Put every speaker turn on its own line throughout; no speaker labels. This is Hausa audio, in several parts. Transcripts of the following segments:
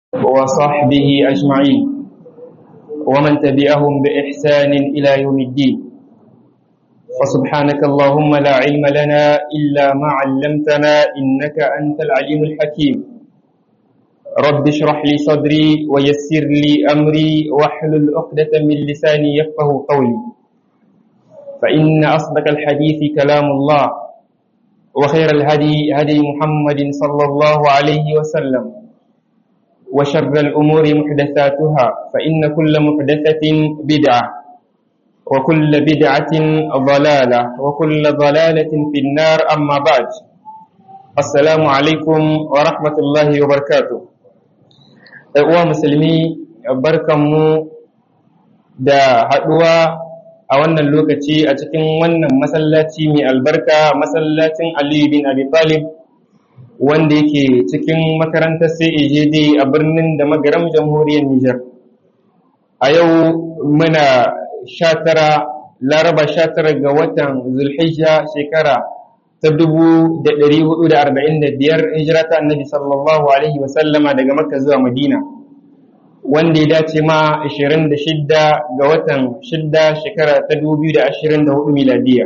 وصحبه أجمعين ومن تبعهم بإحسان إلى يوم الدين فسبحانك اللهم لا علم لنا إلا ما علمتنا إنك أنت العليم الحكيم رب اشرح لي صدري ويسر لي أمري واحلل عقدة من لساني يفقه قولي فإن أصدق الحديث كلام الله وخير الهدي هدي محمد صلى الله عليه وسلم وشر الأمور محدثاتها فإن كل محدثة بدعة وكل بدعة ضلالة وكل ضلالة في النار أما بعد السلام عليكم ورحمة الله وبركاته uwa musulmi barkanmu da haɗuwa a wannan lokaci a cikin wannan masallaci mai albarka masallacin Aliyu bin Abi Talib wanda yake cikin makarantar CAJD a birnin da magaram jamhuriyar Nijar. A yau muna sha tara laraba sha tara ga watan Zulhijja shekara ta dubu da ɗari hudu da arba'in da biyar hijira ta annabi sallallahu alaihi wasallama daga Makka zuwa Madina. Wanda ya dace ma ashirin da shidda ga watan shidda shekara ta dubu biyu da ashirin da hudu miladiya.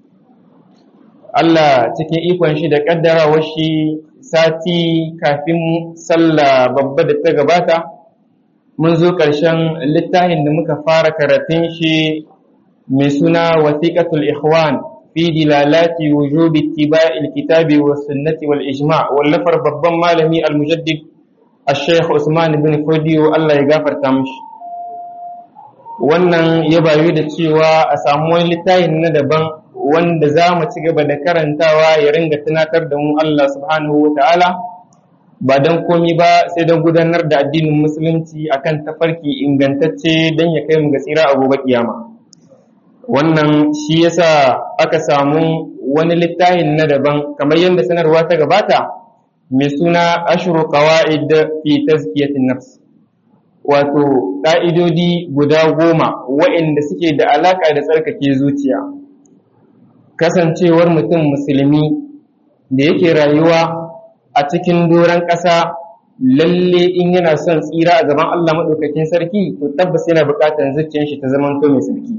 Allah cikin ikon shi da ƙaddarawar shi sati kafin sallah babba da ta gabata mun zo ƙarshen littafin da muka fara karatun shi mai suna wasiƙatul ikhwan fi dilalati wujubi ittiba'il kitabi wa sunnati wal ijma' wallafar babban malami al-mujaddid al-sheikh Usman bin Fodiyo Allah ya gafarta mishi wannan ya bayu da cewa a samu wani littafin na daban wanda za mu ci gaba da karantawa ya ringa tunatar da mu Allah subhanahu wa ta'ala ba don komi ba sai don gudanar da addinin musulunci akan tafarki ingantacce don ya kai mu ga tsira a gobe kiyama wannan shi yasa aka samu wani littafin na daban kamar yadda sanarwa ta gabata mai suna ashru qawaid fi tazkiyatin nafs wato ƙa'idodi guda goma waɗanda suke da alaƙa da tsarkake zuciya kasancewar mutum musulmi da yake rayuwa a cikin doron ƙasa lalle in yana son tsira a gaban Allah maɗaukakin sarki to tabbas yana buƙatar zuciyar shi ta zama to mai sarki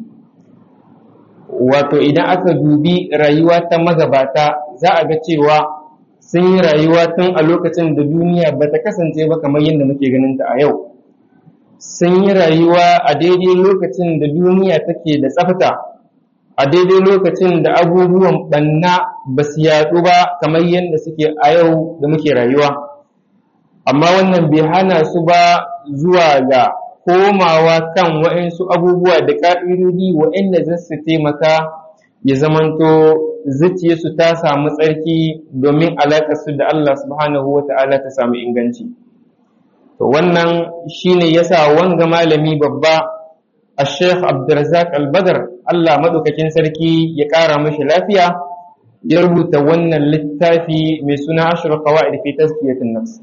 wato idan aka dubi rayuwa ta magabata za a ga cewa sun yi rayuwa tun a lokacin da duniya ba ta kasance ba kamar yadda muke ganin ta a yau sun yi rayuwa a daidai lokacin da duniya take da tsafta a daidai lokacin da abubuwan banna ba su yaɗu ba kamar yadda suke a yau da muke rayuwa amma wannan bai hana su ba zuwa ga komawa kan waɗansu abubuwa da ƙa'idodi waɗanda za su taimaka ya zamanto zuciyarsu ta samu tsarki domin alaƙarsu da Allah subhanahu wa ta'ala ta samu inganci. To wannan shine yasa wanga malami babba الشيخ عبد الرزاق البدر Allah maɗaukakin sarki ya ƙara mashi lafiya ya rubuta wannan littafi mai suna ashiru qawaid fi tazkiyatin nafs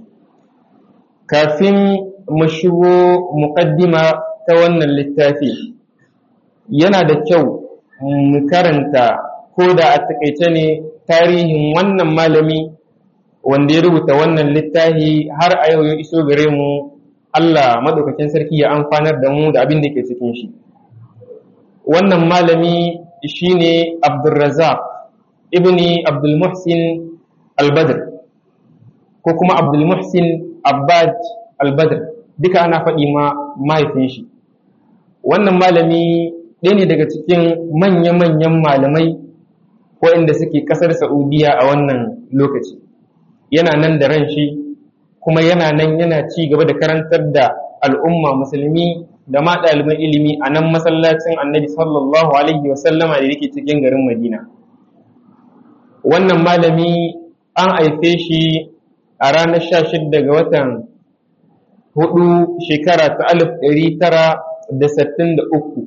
kafin mu shigo muqaddima ta wannan littafi yana da kyau mu karanta ko da a takaice ne tarihin wannan malami wanda ya rubuta wannan littafi har a yau ya iso gare mu Allah maɗaukakin sarki ya amfanar da mu da abin da ke cikin shi. Wannan malami shi ne Abdulrazak ibni Abdulmuhsin al-Badr ko kuma Abdulmuhsin Abbad al-Badr duka ana faɗi ma mahaifin shi. Wannan malami ɗaya ne daga cikin manya-manyan malamai waɗanda suke ƙasar Saudiya a wannan lokaci. Yana nan da ran shi kuma yana nan yana ci gaba da karantar da al'umma musulmi da ma ɗaliban ilimi a nan masallacin annabi sallallahu alaihi wasallama da yake cikin garin madina wannan malami an haife shi a ranar sha shidda ga watan hudu shekara ta alif ɗari tara da sittin da uku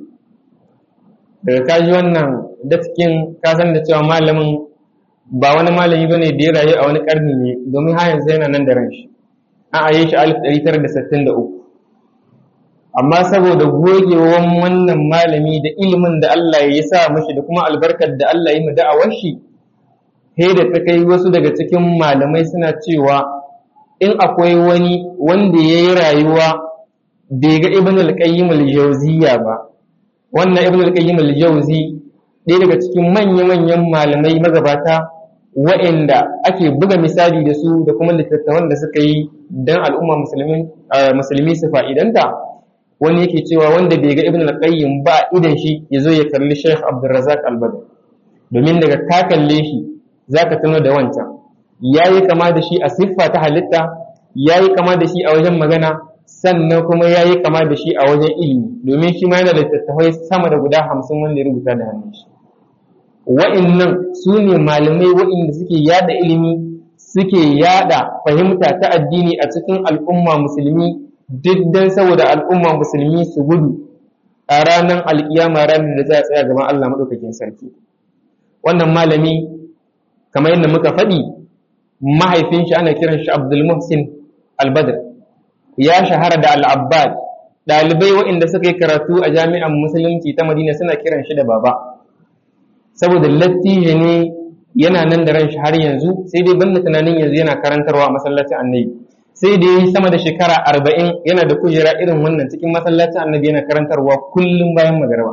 daga kaji wannan datkin kasan da cewa malamin ba wani malami bane da ya rayu a wani karni ne domin har yanzu yana nan da ran shi an aye shi alif ɗari tara da sittin da uku amma saboda gogewan wannan malami da ilimin da Allah ya sa mashi da kuma albarkar da Allah ya mu da'awar shi sai da ta kai wasu daga cikin malamai suna cewa in akwai wani wanda ya yi rayuwa bai ga ibn al-qayyim al-jawziyya ba wannan ibn al-qayyim al-jawzi ɗaya daga cikin manya-manyan malamai magabata wa'inda ake buga misali da su da kuma littattafan da suka yi don al'umma musulmi su fa'idanta wani yake cewa wanda bai ga ibn al-qayyim ba idan shi ya zo ya kalli sheikh abdulrazak al-badr domin daga ka kalle shi za ka tuno da wancan ya yi kama da shi a siffa ta halitta ya yi kama da shi a wajen magana sannan kuma ya yi kama da shi a wajen ilimi domin shi ma yana da littattafai sama da guda hamsin wanda ya rubuta da hannun shi wa'innan su ne malamai wa'inda suke yada ilimi suke yada fahimta ta addini a cikin al'umma musulmi duk dan saboda al'umma musulmi su gudu a ranar alkiyama ranar da za a tsaya gaban Allah maɗaukakin sarki wannan malami kamar yadda muka faɗi mahaifin shi ana kiran shi Abdul Muhsin Al-Badr ya shahara da Al-Abbad ɗalibai waɗanda suka yi karatu a jami'an musulunci ta Madina suna kiran shi da baba saboda lattijo ne yana nan da ran shi har yanzu sai dai banda tunanin yanzu yana karantarwa a masallacin annabi sai da yi sama da shekara arba'in yana da kujera irin wannan cikin masallacin annabi yana karantarwa kullum bayan magarba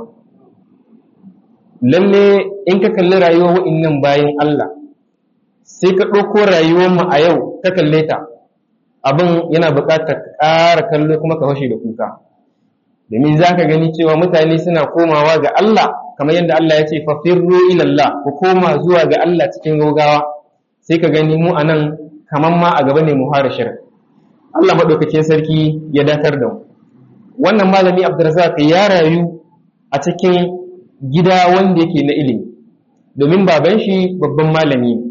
lalle in ka kalli rayuwar wa'innan bayan Allah sai ka ɗauko rayuwar mu a yau ka kalle ta abin yana buƙatar ƙara kallo kuma ka fashe da kuka domin za ka gani cewa mutane suna komawa ga Allah kamar yadda Allah ya ce fafirru ilallah ku koma zuwa ga Allah cikin gaugawa sai ka gani mu anan kamar ma a gaba ne mu fara shirin Allah maɗaukakin sarki ya dakar da mu wannan malami Abdulrazak ya rayu a cikin gida wanda yake na ilimi domin baban shi babban malami ne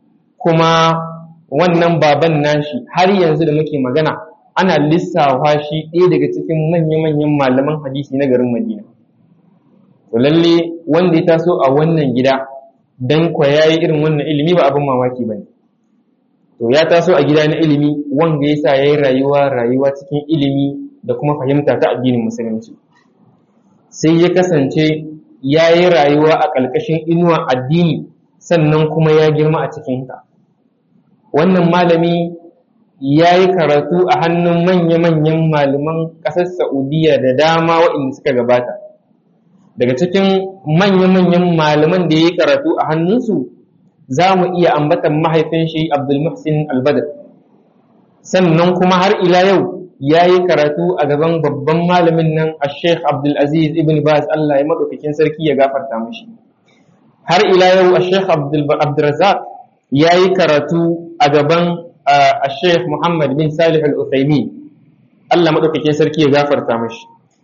kuma wannan baban nashi har yanzu da muke magana ana lissafa shi ɗaya daga cikin manya-manyan malaman hadisi na garin Madina. To lalle wanda ya taso a wannan gida dan kwa yayi irin wannan ilimi ba abin mamaki bane. To ya taso a gida na ilimi wanda ya sa yayi rayuwa rayuwa cikin ilimi da kuma fahimta ta addinin musulunci. Sai ya kasance ya yi rayuwa a ƙarƙashin inuwa addini sannan kuma ya girma a cikinta. Wannan malami ya yi karatu a hannun manya-manyan malaman ƙasar Saudiya da dama waɗanda suka gabata. Daga cikin manya-manyan malaman da ya yi karatu a hannunsu, za mu iya ambatan mahaifin shi Abdulmuhsin Albadar. Sannan kuma har ila yau ya yi karatu a gaban babban malamin nan a Sheikh Abdulaziz ibn Baz Allah ya maɗaukakin sarki ya gafarta mashi. Har ila yau a Sheikh Abdulrazak ya yi karatu a gaban الشيخ محمد بن صالح الأثيمين Allah maɗaukakin sarki ya gafarta mashi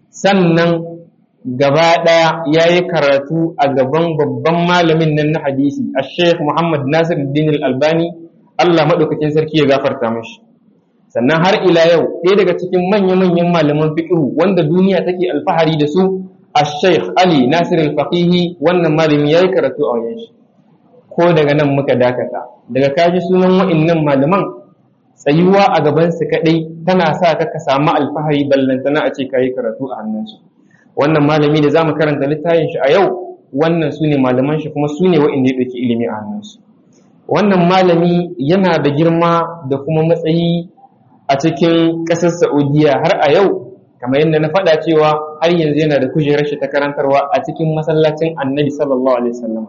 sannan gaba ɗaya ya yi karatu a gaban babban malamin nan na hadisi a sheikh muhammad nasir din albani Allah maɗaukakin sarki ya gafarta mashi sannan har ila yau ɗaya daga cikin manya-manyan malaman fiqhu wanda duniya take alfahari da su a sheikh ali nasir al-faqihi wannan malami ya yi karatu a wajen shi ko daga nan muka dakata daga kaji sunan wa'innan malaman tsayuwa a gabansu kaɗai tana sa ka ka samu alfahari ballantana a ce ka yi karatu a hannunsu wannan malami da za mu karanta littafin shi a yau wannan su ne malaman shi kuma su ne wa'inda ya ɗauki ilimi a hannunsu wannan malami yana da girma da kuma matsayi a cikin ƙasar saudiya har a yau kamar yadda na faɗa cewa har yanzu yana da kujerar shi ta karantarwa a cikin masallacin annabi sallallahu alaihi wasallam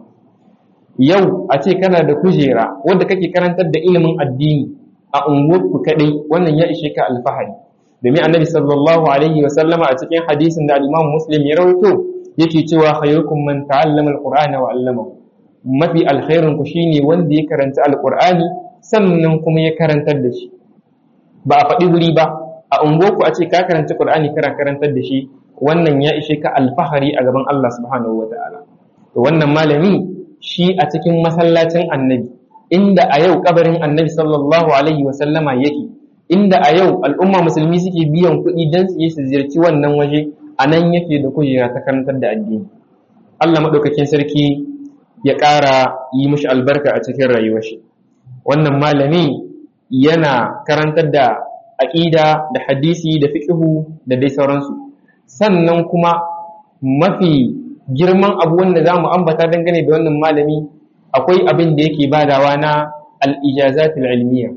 yau a ce kana da kujera wadda kake karantar da ilimin addini a unguwarku kaɗai wannan ya ishe ka alfahari domin annabi sallallahu alaihi wa sallama a cikin hadisin da al-imam muslim ya rawaito yake cewa khayrukum man ta'allama al-qur'ana wa 'allamahu mafi alkhairin ku shine wanda ya karanta al-qur'ani sannan kuma ya karantar da shi ba a faɗi wuri ba a unguwarku a ce ka karanta qur'ani kana karantar da shi wannan ya ishe ka alfahari a gaban Allah subhanahu wa ta'ala to wannan malami shi a cikin masallacin annabi inda a yau kabarin annabi sallallahu alaihi wa sallama yake inda a yau al'umma musulmi suke biyan kuɗi don su yi su ziyarci wannan waje a nan yake da kujera ta karantar da addini Allah maɗaukakin sarki ya ƙara yi mishi albarka a cikin rayuwar shi wannan malami yana karantar da aƙida da hadisi da fiqhu da dai sauransu sannan kuma mafi girman abu wanda za mu ambata dangane da wannan malami akwai abin da yake badawa na al'ijazatul ilmiya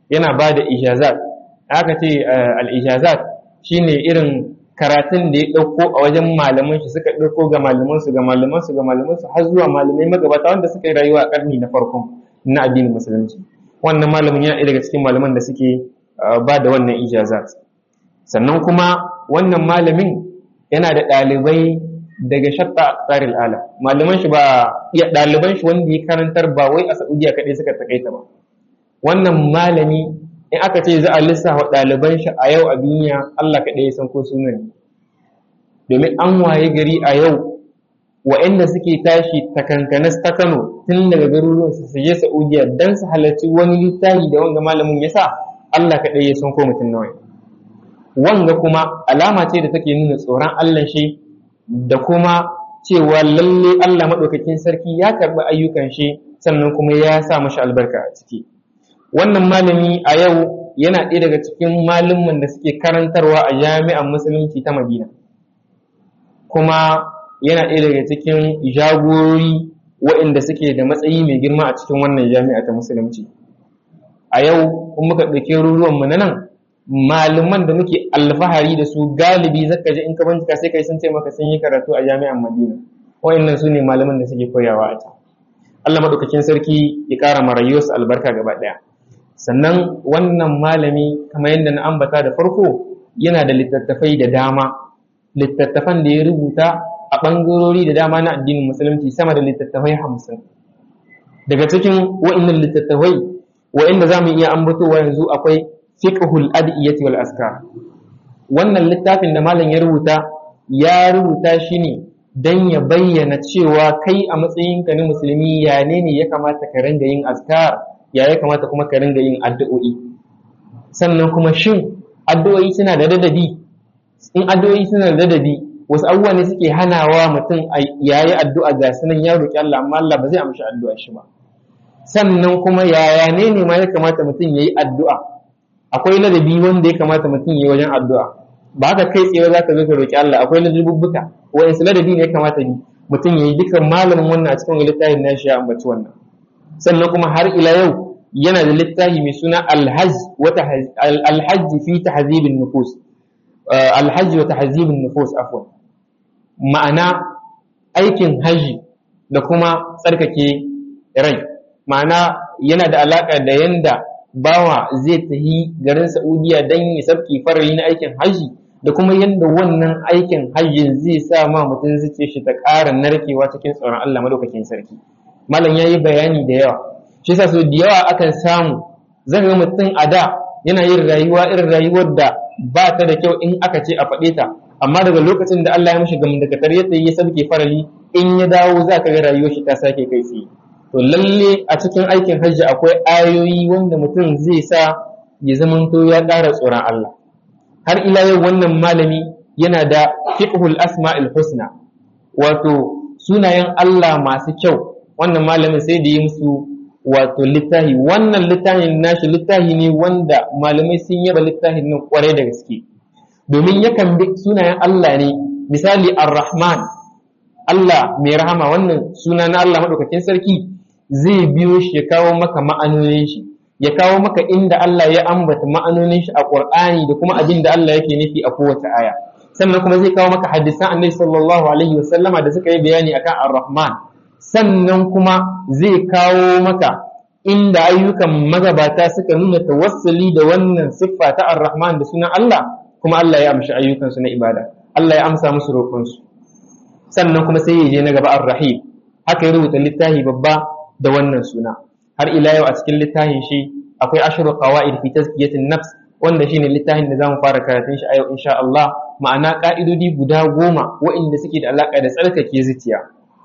yana ba da ijazat aka ce al-ijazat shine irin karatun da ya ɗauko a wajen malaman shi suka ɗauko ga malaman su ga malaman su ga malaman su har zuwa malamai magabata wanda suka yi rayuwa a ƙarni na farkon na addinin musulunci wannan malamin yana daga cikin malaman da suke ba da wannan ijazat sannan kuma wannan malamin yana da ɗalibai daga shatta a tsarin ala malaman shi ba ya ɗaliban shi wanda ya karantar ba wai a saudiya kaɗai suka takaita ba wannan malami in aka ce za a lissafa ɗaliban shi a yau a duniya Allah kaɗai ya san ko sunan domin an waye gari a yau wa'anda suke tashi takankanas ta Kano tun daga garuruwan su je Saudiya dan su halarci wani littafi da wanga malamin ya sa Allah kaɗai ya san ko mutum nawa wanga kuma alama ce da take nuna tsoron Allah shi da kuma cewa lalle Allah maɗaukakin sarki ya karɓi ayyukan shi sannan kuma ya sa mashi albarka a ciki wannan malami a yau yana ɗaya daga cikin malumman da suke karantarwa a jami'an musulunci ta madina kuma yana ɗaya daga cikin jagorori waɗanda suke da matsayi mai girma a cikin wannan jami'a ta musulunci a yau kun muka ɗauki ruruwanmu na nan malaman da muke alfahari da su galibi zaka ji in ka bincika sai kai sun ce maka sun yi karatu a jami'an madina waɗannan su ne malaman da suke koyawa a can Allah maɗaukakin sarki ya ƙara ma rayuwarsu albarka gaba ɗaya sannan wannan malami kamar yadda na ambata da farko yana da littattafai da dama littattafan da ya rubuta a ɓangarori da dama na addinin musulunci sama da littattafai hamsin daga cikin wa'innan littattafai wa'inda za mu iya ambatowa yanzu akwai fiqhul adiyyati wal askar wannan littafin da malam ya rubuta ya rubuta shi ne dan ya bayyana cewa kai a matsayinka na musulmi ya ne ne ya kamata ka ringa yin askar ya ya kamata kuma ka ringa yin addu'o'i sannan kuma shin addu'o'i suna da dadadi in addu'o'i suna da dadadi wasu abubuwa ne suke hanawa mutum ya yi addu'a ga sunan ya roƙi Allah amma Allah ba zai amshi addu'a shi ba sannan kuma yaya ne ne ma ya kamata mutum ya yi addu'a akwai ladabi wanda ya kamata mutum ya yi wajen addu'a ba haka kai tsaye za ka zo ka roƙi Allah akwai ladabubbuka wa'insu ladabi ne ya kamata mutum ya yi dukkan malamin wannan a cikin littafin nashi ya ambaci wannan sannan kuma har ila yau yana da littafi mai suna alhaj alhajji fi tahzibin nufus alhajji wa tahzibin nufus afwan ma'ana aikin haji da kuma tsarkake rai ma'ana yana da alaka da yanda bawa zai tahi garin Saudiya dan ya sabki farali na aikin haji da kuma yanda wannan aikin hajjin zai sa ma mutum zuciya shi ta ƙara narkewa cikin tsoron Allah madaukakin sarki malam yayi bayani da yawa shi yasa so da yawa akan samu zan ga mutum a da yana yin rayuwa irin rayuwar da ba ta da kyau in aka ce a faɗe ta amma daga lokacin da Allah ya mishi gamdakatar ya tsaye ya sabke farali in ya dawo za ka ga rayuwar shi ta sake kai tsaye to lalle a cikin aikin hajji akwai ayoyi wanda mutum zai sa ya zamanto ya ƙara tsoron Allah har ila yau wannan malami yana da fiqhul asma'il husna wato sunayen Allah masu kyau wannan malamin sai da yi musu wato littahi wannan littafin nashi littahi ne wanda malamai sun yaba littafin nan kwarai da gaske domin yakan bi sunayen Allah ne misali ar-rahman Allah mai rahama wannan suna na Allah madaukakin sarki zai biyo shi ya kawo maka ma'anonin shi ya kawo maka inda Allah ya ambata ma'anonin shi a Qur'ani da kuma abin da Allah yake nufi a kowace aya sannan kuma zai kawo maka hadisan Annabi sallallahu alaihi wasallama da suka yi bayani akan ar-rahman sannan kuma zai kawo maka inda ayyukan magabata suka nuna tawassuli da wannan siffa ta ar-rahman da sunan Allah kuma Allah ya amshi ayyukansu na ibada Allah ya amsa musu roƙonsu sannan kuma sai ya je na gaba ar-rahim haka ya rubuta littafi babba da wannan suna har ila yau a cikin littafin shi akwai ashru qawaid fi tazkiyatin nafs wanda shine littafin da zamu fara karatun shi a yau insha Allah ma'ana ka'idodi guda goma waɗanda suke da alaka da tsarkake zuciya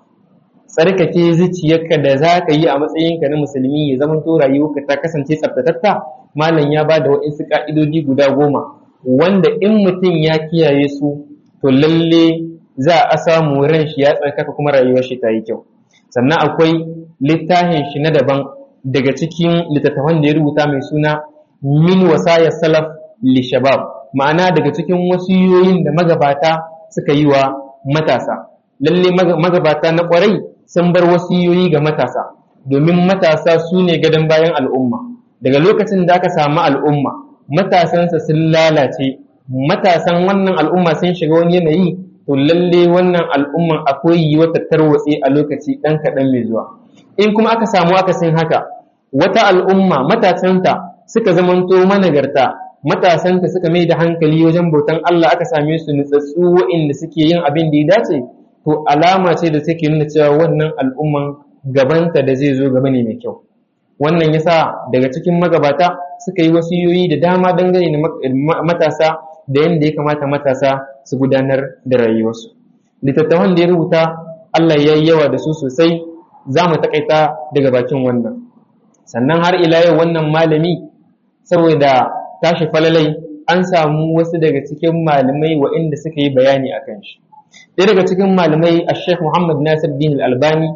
tsarkake zuciyarka da za ka yi a matsayinka na musulmi ya zama to rayuwarka ta kasance tsaftatatta malam ya ba da waɗansu ka'idodi guda goma wanda in mutum ya kiyaye su to lalle za a samu ran shi ya tsarkaka kuma rayuwar shi ta yi kyau sannan akwai littafin shi na daban daga cikin littattafan da ya rubuta mai suna min wasaya salaf li shabab ma'ana daga cikin wasiyoyin da magabata suka yi wa matasa lalle magabata na kwarai sun bar wasiyoyi ga matasa domin matasa su ne gadon bayan al'umma daga lokacin da aka samu al'umma matasansa sun lalace matasan wannan al'umma sun shiga wani yanayi to lalle wannan al'umman akwai yiwuwar ta tarwatse a lokaci ɗan kaɗan mai zuwa in kuma aka samu akasin haka wata al'umma matasanta suka zamanto managarta matasanta suka mai da hankali wajen bautan Allah aka same su nutsatsu waɗanda suke yin abin da ya dace to alama ce da take nuna cewa wannan al'umman gabanta da zai zo gaba ne mai kyau wannan yasa daga cikin magabata suka yi wasiyoyi da dama dangane da matasa da yadda ya kamata matasa su gudanar da rayuwarsu littattafan da ya rubuta Allah ya yi yawa da su sosai za mu takaita daga bakin wannan sannan har ila yau wannan malami saboda tashi falalai an samu wasu daga cikin malamai waɗanda suka yi bayani a kan shi ɗaya daga cikin malamai a sheikh muhammad nasir din albani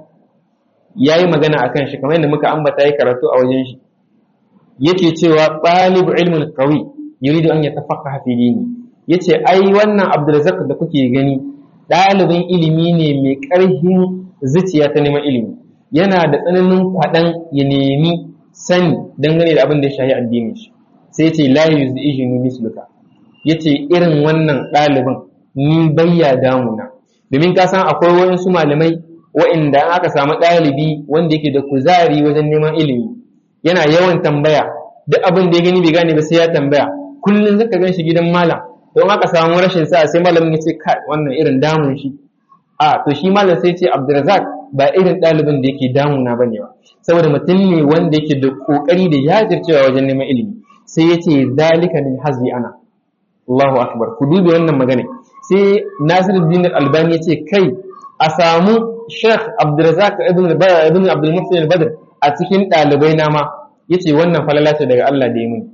ya yi magana a kan shi kamar yadda muka ambata ya karatu a wajen shi yake cewa ɗalibu ilmin qawi yuridu an yatafaqaha fi dini yace ai wannan abdulrazak da kuke gani ɗalibin ilimi ne mai ƙarfin zuciya ta neman ilimi yana da tsananin kwaɗan ya nemi sani dangane da abin da ya shahi addinin shi sai ce la yuzijinu misluka yace irin wannan ɗalibin ni bayya damuna domin ka san akwai wasu malamai wa'inda aka samu ɗalibi wanda yake da kuzari wajen neman ilimi yana yawan tambaya duk abin da ya gani bai gane ba sai ya tambaya kullum zaka gan shi gidan malam don aka samu rashin sa sai malamin ya ce kai wannan irin damun shi a to shi malam sai ce Abdulrazak ba irin ɗalibin da yake damuna bane ba saboda mutum ne wanda yake da kokari da jajircewa wajen neman ilimi sai ya ce zalika min hazbi ana Allahu akbar ku dubi wannan magana sai Nasiruddin Albani ya ce kai a samu Sheikh Abdulrazak ibn ibn Abdul Muhsin al-Badr a cikin ɗalibai na ma yace wannan falala ce daga Allah da ya muni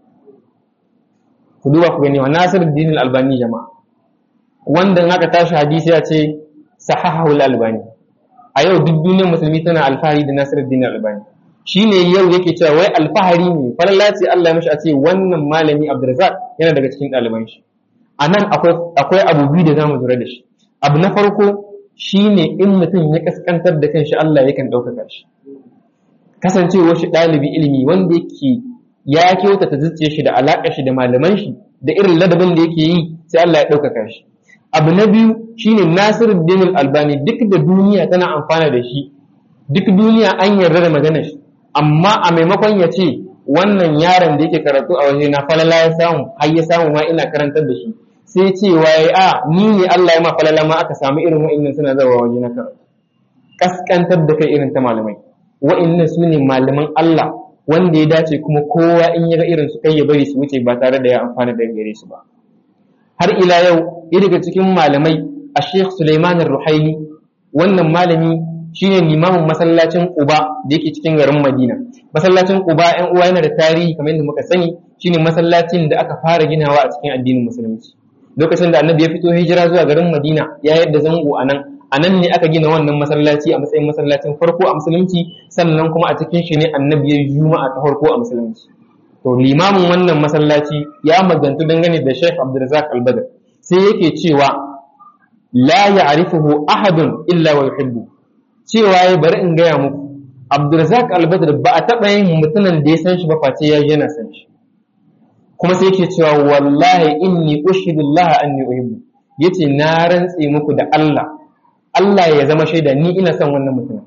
ku duba ku gani wa Nasiruddin al-Albani jama'a wanda in aka tashi hadisi ya ce sahahahu al-Albani a yau duk duniyar musulmi tana alfahari da Nasiruddin al-Albani shine yau yake cewa wai alfahari ne falala ce Allah ya mishi a ce wannan malami Abdulrazak yana daga cikin ɗaliban shi a nan akwai abu biyu da zamu lura da shi abu na farko shine in mutum ya kaskantar da kanshi Allah yakan ɗaukaka shi kasancewar shi ɗalibi ilimi wanda yake ya kyautata zuciyar shi da alaƙar shi da malaman shi da irin ladabin da yake yi sai Allah ya ɗaukaka shi abu na biyu shine Nasiruddin Albani duk da duniya tana amfana da shi duk duniya an yarda da maganar shi amma a maimakon ya ce wannan yaron da yake karatu a waje na falala ya samu har ya samu ma ina karantar da shi sai cewa ya a ni ne Allah ya ma falala ma aka samu irin wa'annan suna zawa waje na karatu kaskantar da kai irin ta malamai wa'annan su ne malaman Allah wanda ya dace kuma kowa in ya ga irin su kai ya bari su wuce ba tare da ya amfana da gare su ba har ila yau ya daga cikin malamai a Sheikh Sulaiman Ruhaili wannan malami shine limamin masallacin Quba da yake cikin garin Madina masallacin Quba ƴan uwa yana da tarihi kamar yadda muka sani shine masallacin da aka fara ginawa a cikin addinin musulunci lokacin da annabi ya fito hijira zuwa garin Madina ya yadda zango a nan a nan ne aka gina wannan masallaci a matsayin masallacin farko a musulunci sannan kuma a cikin shi ne annabi ya juma'a ta farko a musulunci to limamin wannan masallaci ya magantu dangane da Sheikh Abdulrazak Al-Badr sai yake cewa la ya'rifuhu ahadun illa wa yuhibbu cewa ya bari in gaya muku Abdulrazak Al-Badr ba a taɓa yin mutumin da ya san shi ba face ya yana san shi kuma sai yake cewa wallahi inni ushidu Allah anni uhibbu yace na rantse muku da Allah Allah ya zama shaida ni ina son wannan mutumin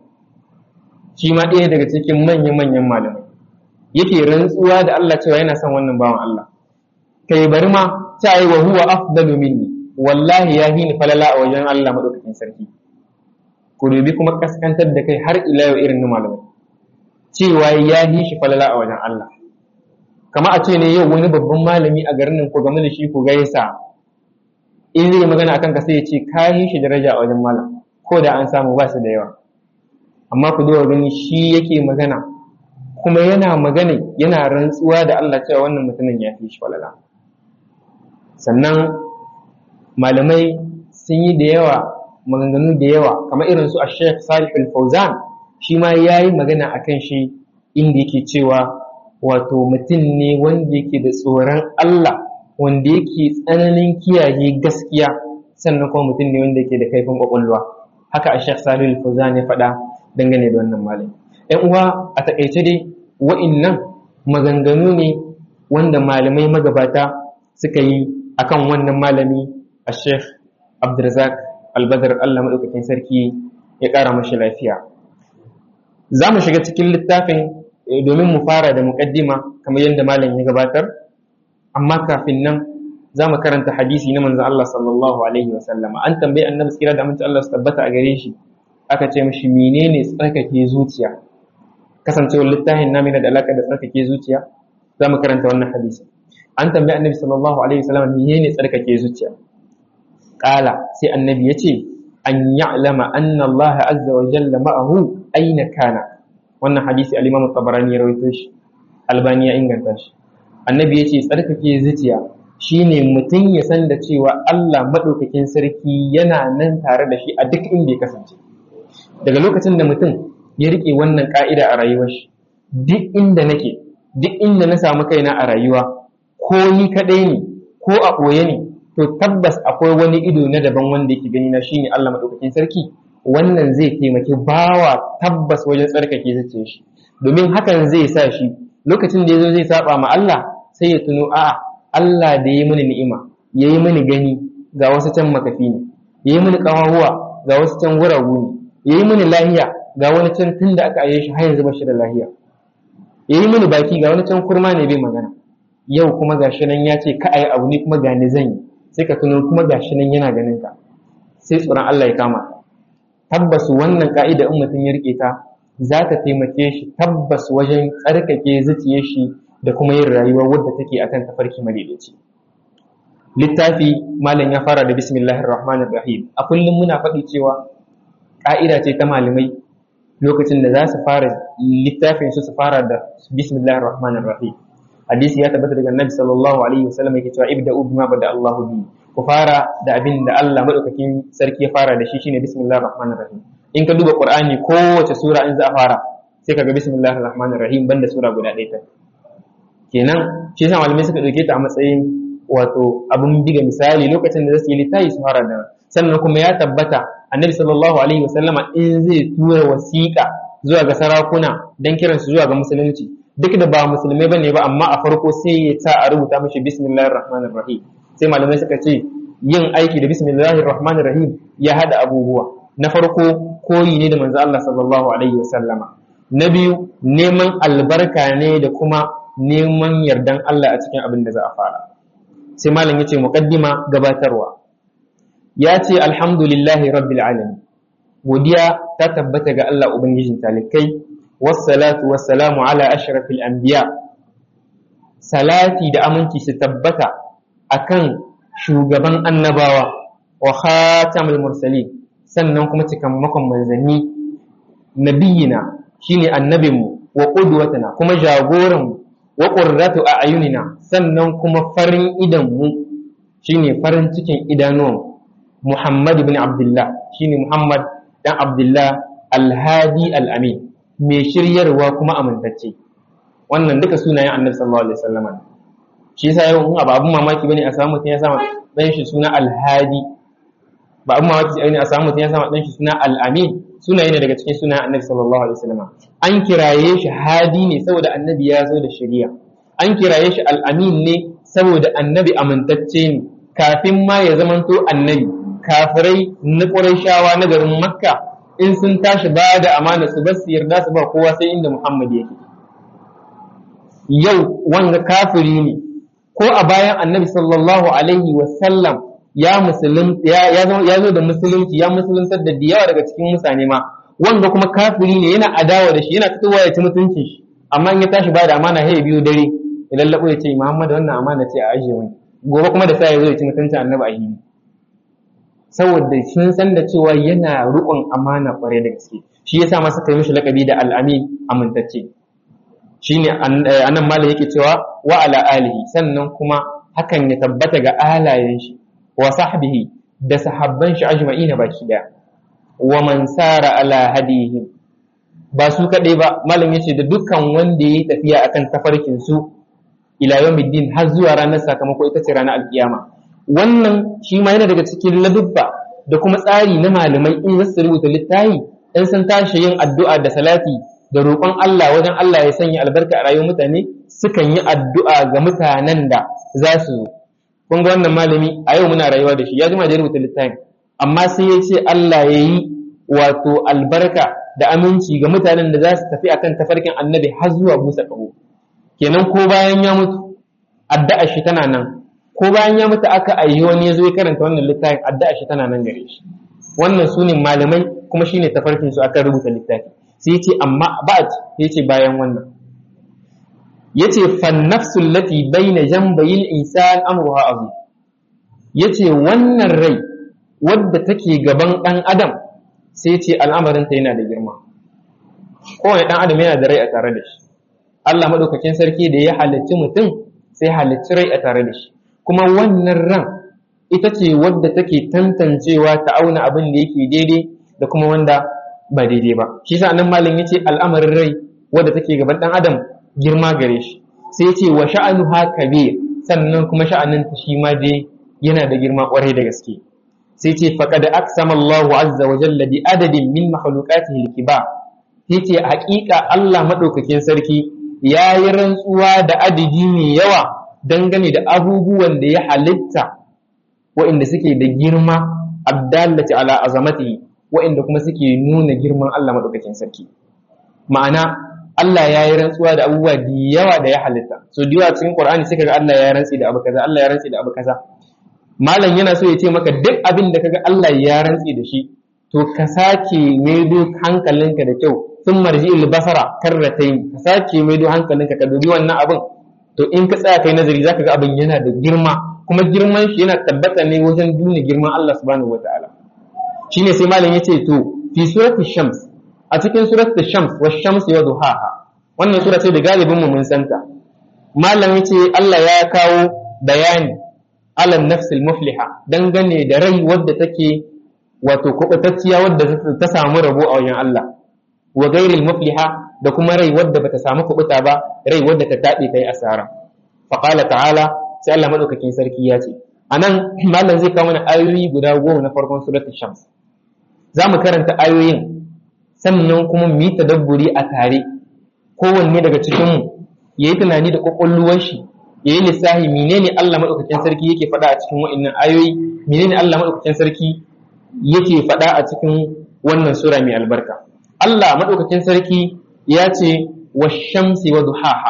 shi ma ɗaya daga cikin manyan manyan malamai yake rantsuwa da Allah cewa yana son wannan bawan Allah kai bari ma ta yi wa huwa afdalu minni wallahi ya ni falala a wajen Allah madaukakin sarki ku dubi kuma kaskantar da kai har ila yau irin na malamai cewa ya yi shi falala a wajen Allah kama a ce ne yau wani babban malami a garin nan ko game da shi ku gaisa in zai magana akan ka sai ya ce ka yi shi daraja a wajen malam ko da an samu ba su da yawa amma ku duba gani shi yake magana kuma yana magana yana rantsuwa da Allah cewa wannan mutumin ya fi shi falala sannan malamai sun yi da yawa maganganu da yawa kamar irin su a Sheikh Salih Al-Fauzan shi ma yayi magana akan shi inda yake cewa wato mutum ne wanda yake da tsoron Allah wanda yake tsananin kiyaye gaskiya sannan kuma mutum ne wanda yake da kaifin kwakwalwa haka a Sheikh Salih Al-Fauzan ya faɗa dangane da wannan malami ƴan uwa a takaice dai wa'innan maganganu ne wanda malamai magabata suka yi akan wannan malami a sheikh abdulrazak albadar allah maɗaukakin sarki ya ƙara mashi lafiya za mu shiga cikin littafin domin mu fara da muƙaddima kamar yadda malam ya gabatar amma kafin nan za mu karanta hadisi na manzon Allah sallallahu alaihi wa sallama an tambayi annabi tsira da aminci Allah su tabbata a gare shi aka ce mishi menene tsarkake zuciya kasancewar littafin namu yana da alaka da tsarkake zuciya za mu karanta wannan hadisi an tambayi annabi sallallahu alaihi wa sallama menene tsarkake zuciya qala sai annabi ya ce an ya'lama anna Allah azza wa jalla ma'ahu aina kana wannan hadisi al-Imam tabarani ya rawaito shi Albani ya inganta shi annabi ya ce tsarkake zuciya shine mutum ya san da cewa Allah maɗaukakin sarki yana nan tare da shi a duk inda ya kasance daga lokacin da mutum ya riƙe wannan ƙa'ida a rayuwar shi duk inda nake duk inda na samu kaina a rayuwa ko ni kaɗai ne ko a ɓoye ne to tabbas akwai wani ido na daban wanda yake gani na shine Allah maɗaukakin sarki wannan zai taimaki bawa tabbas wajen tsarkake zuciyar shi domin hakan zai sa shi lokacin da ya zo zai saba ma Allah sai ya tuno a'a Allah da ya yi mini ni'ima ya yi mini gani ga wasu can makafi ne ya yi mini ƙawahuwa ga wasu can guragu ne ya yi mini lahiya ga wani can tun da aka aye shi har yanzu ba shi da lahiya ya yi mini baki ga wani can kurma ne bai magana yau kuma gashi nan ya ce ka ayi abu ne kuma ga ni zan yi sai ka tuno kuma gashi nan yana ganin ka sai tsoron Allah ya kama tabbas wannan ka'ida in mutum ya rike ta za ta taimake shi tabbas wajen tsarkake zuciyar shi da kuma yin rayuwa wadda take akan tafarki madaidaici littafi malam ya fara da bismillahir rahmanir rahim a kullum muna faɗi cewa ƙa'ida ce ta malamai lokacin da za su fara littafin su su fara da bismillahir rahmanir rahim hadisi ya tabbata daga annabi sallallahu alaihi wasallam yake cewa ibda'u bima bada Allahu bi ku fara da abin da Allah madaukakin sarki ya fara da shi shine bismillahir rahmanir rahim in ka duba qur'ani kowace sura in za a fara sai kaga bismillahir rahmanir rahim banda sura guda ɗaya ta kenan shi yasa malamai suka dauke ta a matsayin wato abun biga misali lokacin da zasu yi littafi su fara da sannan kuma ya tabbata annabi sallallahu alaihi wasallama in zai tura wasiƙa zuwa ga sarakuna dan kiran su zuwa ga musulunci duk da ba musulmai bane ba amma a farko sai ya sa a rubuta mishi bismillahir rahmanir rahim sai malamai suka ce yin aiki da bismillahir rahmanir rahim ya hada abubuwa na farko koyi ne da manzo Allah sallallahu alaihi wasallama na biyu neman albarka ne da kuma neman yardan Allah a cikin abin da za a fara sai malam yace muqaddima gabatarwa ya ce alhamdulillahi rabbil alamin godiya ta tabbata ga Allah ubangijin talikai wassalatu wassalamu ala ashrafil anbiya salati da aminci su tabbata akan shugaban annabawa wa khatamul mursalin sannan kuma cikamakon manzanni nabiyina shine annabinmu wa qudwatuna kuma jagoranmu wa qurratu a'yunina sannan kuma farin idanmu shine farin cikin idanuwan Muhammad ibn Abdullah shine Muhammad dan Abdullah al-Hadi al-Amin mai shiryarwa kuma amintacce wannan duka sunayen Annabi sallallahu alaihi wasallam shi yasa yau in abun mamaki bane a samu mutum ya sama dan shi suna al-Hadi ba abun mamaki bane a samu mutum ya sama dan shi suna al-Amin sunaye ne daga cikin sunayen Annabi sallallahu alaihi wasallam an kiraye shi Hadi ne saboda Annabi ya zo da shari'a an kiraye shi al-Amin ne saboda Annabi amintacce ne kafin ma ya zamanto Annabi kafirai na Qurayshawa na garin Makka in sun tashi ba da amana su ba su yarda su ba kowa sai inda Muhammad yake yau wanga kafiri ne ko a bayan Annabi sallallahu alaihi wa sallam ya musulun ya zo da musulunci ya musuluntar da yawa daga cikin mutane ma wanga kuma kafiri ne yana adawa da shi yana fitowa ya ci mutuncin shi amma in ya tashi ba da amana sai biyu dare ya lallabo ya ce Muhammad wannan amana ce a ajiye wani gobe kuma da sai ya zo ya ci mutuncin Annabi a hini saboda sun san da cewa yana riƙon amana kwarai da gaske shi yasa ma suka yi mishi lakabi da al'ami amintacce shine anan malam yake cewa wa ala alihi sannan kuma hakan ya tabbata ga alayen shi wa sahbihi da sahabban shi ajma'ina baki daya wa man sara ala hadihim ba su kadai ba malam yace da dukkan wanda yayi tafiya akan tafarkin su ila yawmiddin har zuwa ranar sakamako ita ce ranar alkiyama wannan shi ma yana daga cikin ladubba da kuma tsari na malamai in za su rubuta littafi in sun tashi yin addu'a da salati da roƙon Allah wajen Allah ya sanya albarka a rayuwar mutane sukan yi addu'a ga mutanen da za su zo kun ga wannan malami a yau muna rayuwa da shi ya jima da rubuta littafin amma sai ya ce Allah ya yi wato albarka da aminci ga mutanen da za su tafi akan tafarkin annabi har zuwa busa ƙaho kenan ko bayan ya mutu addu'a shi tana nan ko bayan ya mutu aka ayyi wani ya zo ya karanta wannan littafin addu'a shi tana nan gare shi wannan su ne malamai kuma shine tafarkin su akan rubuta littafi sai ya ce amma ba'd ya ce bayan wannan yace fan nafsu allati baina jambayil insan amruha azim yace wannan rai wadda take gaban dan adam sai yace al'amarin ta yana da girma kowane dan adam yana da rai a tare da shi Allah madaukakin sarki da ya halicci mutum sai halicci rai a tare da shi kuma wannan ran ita ce wadda take tantancewa ta auna abin da yake daidai da kuma wanda ba daidai ba shi sa nan malam yace al'amarin rai wadda take gaban dan adam girma gare shi sai ce wa sha'anuha kabir sannan kuma sha'anin ta shi ma dai yana da girma kwarai da gaske sai ce faqad aqsama Allahu azza wa jalla bi adadin min makhluqatihi al-kibar yace haƙiƙa Allah madaukakin sarki yayi rantsuwa da adadi mai yawa dangane da abubuwan da ya halitta waɗanda suke da girma addallati ala azamatihi waɗanda kuma suke nuna girman Allah madaukakin sarki ma'ana Allah ya yi rantsuwa da abubuwa da yawa da ya halitta so da yawa cikin Qur'ani sai kaga Allah ya rantsi da abu kaza Allah ya rantsi da abu kaza malam yana so ya ce maka duk abin da kaga Allah ya rantsi da shi to ka sake maido hankalinka da kyau sun marji basara karratain ka sake maido hankalinka ka dubi wannan abin to in ka tsaya kai nazari zaka ga abin yana da girma kuma girman shi yana tabbata ne wajen duna girman Allah subhanahu wataala shine sai malam yace to fi surati shams a cikin surat shams wa shams wa duhaha wannan sura ce da galibin mu mun santa malam yace Allah ya kawo bayani alan nafsil mufliha dangane da rai wadda take wato kubatacciya wadda ta samu rabo a wajen Allah wa gairil mufliha da kuma rai wadda bata samu kubuta ba rai wadda ta tabe ta yi asara fa qala ta'ala sai Allah madaukakin sarki ya ce anan malam zai kawo mana ayoyi guda goma na farkon suratul shams za mu karanta ayoyin sannan kuma mu yi tadabburi a tare kowanne daga cikinmu ya yi tunani da kwakwalluwar shi ya yi lissahi menene Allah maɗaukakin sarki yake faɗa a cikin wa'annan ayoyi menene Allah maɗaukakin sarki yake faɗa a cikin wannan sura mai albarka Allah maɗaukakin sarki ya ce wa shamsi wa duhaha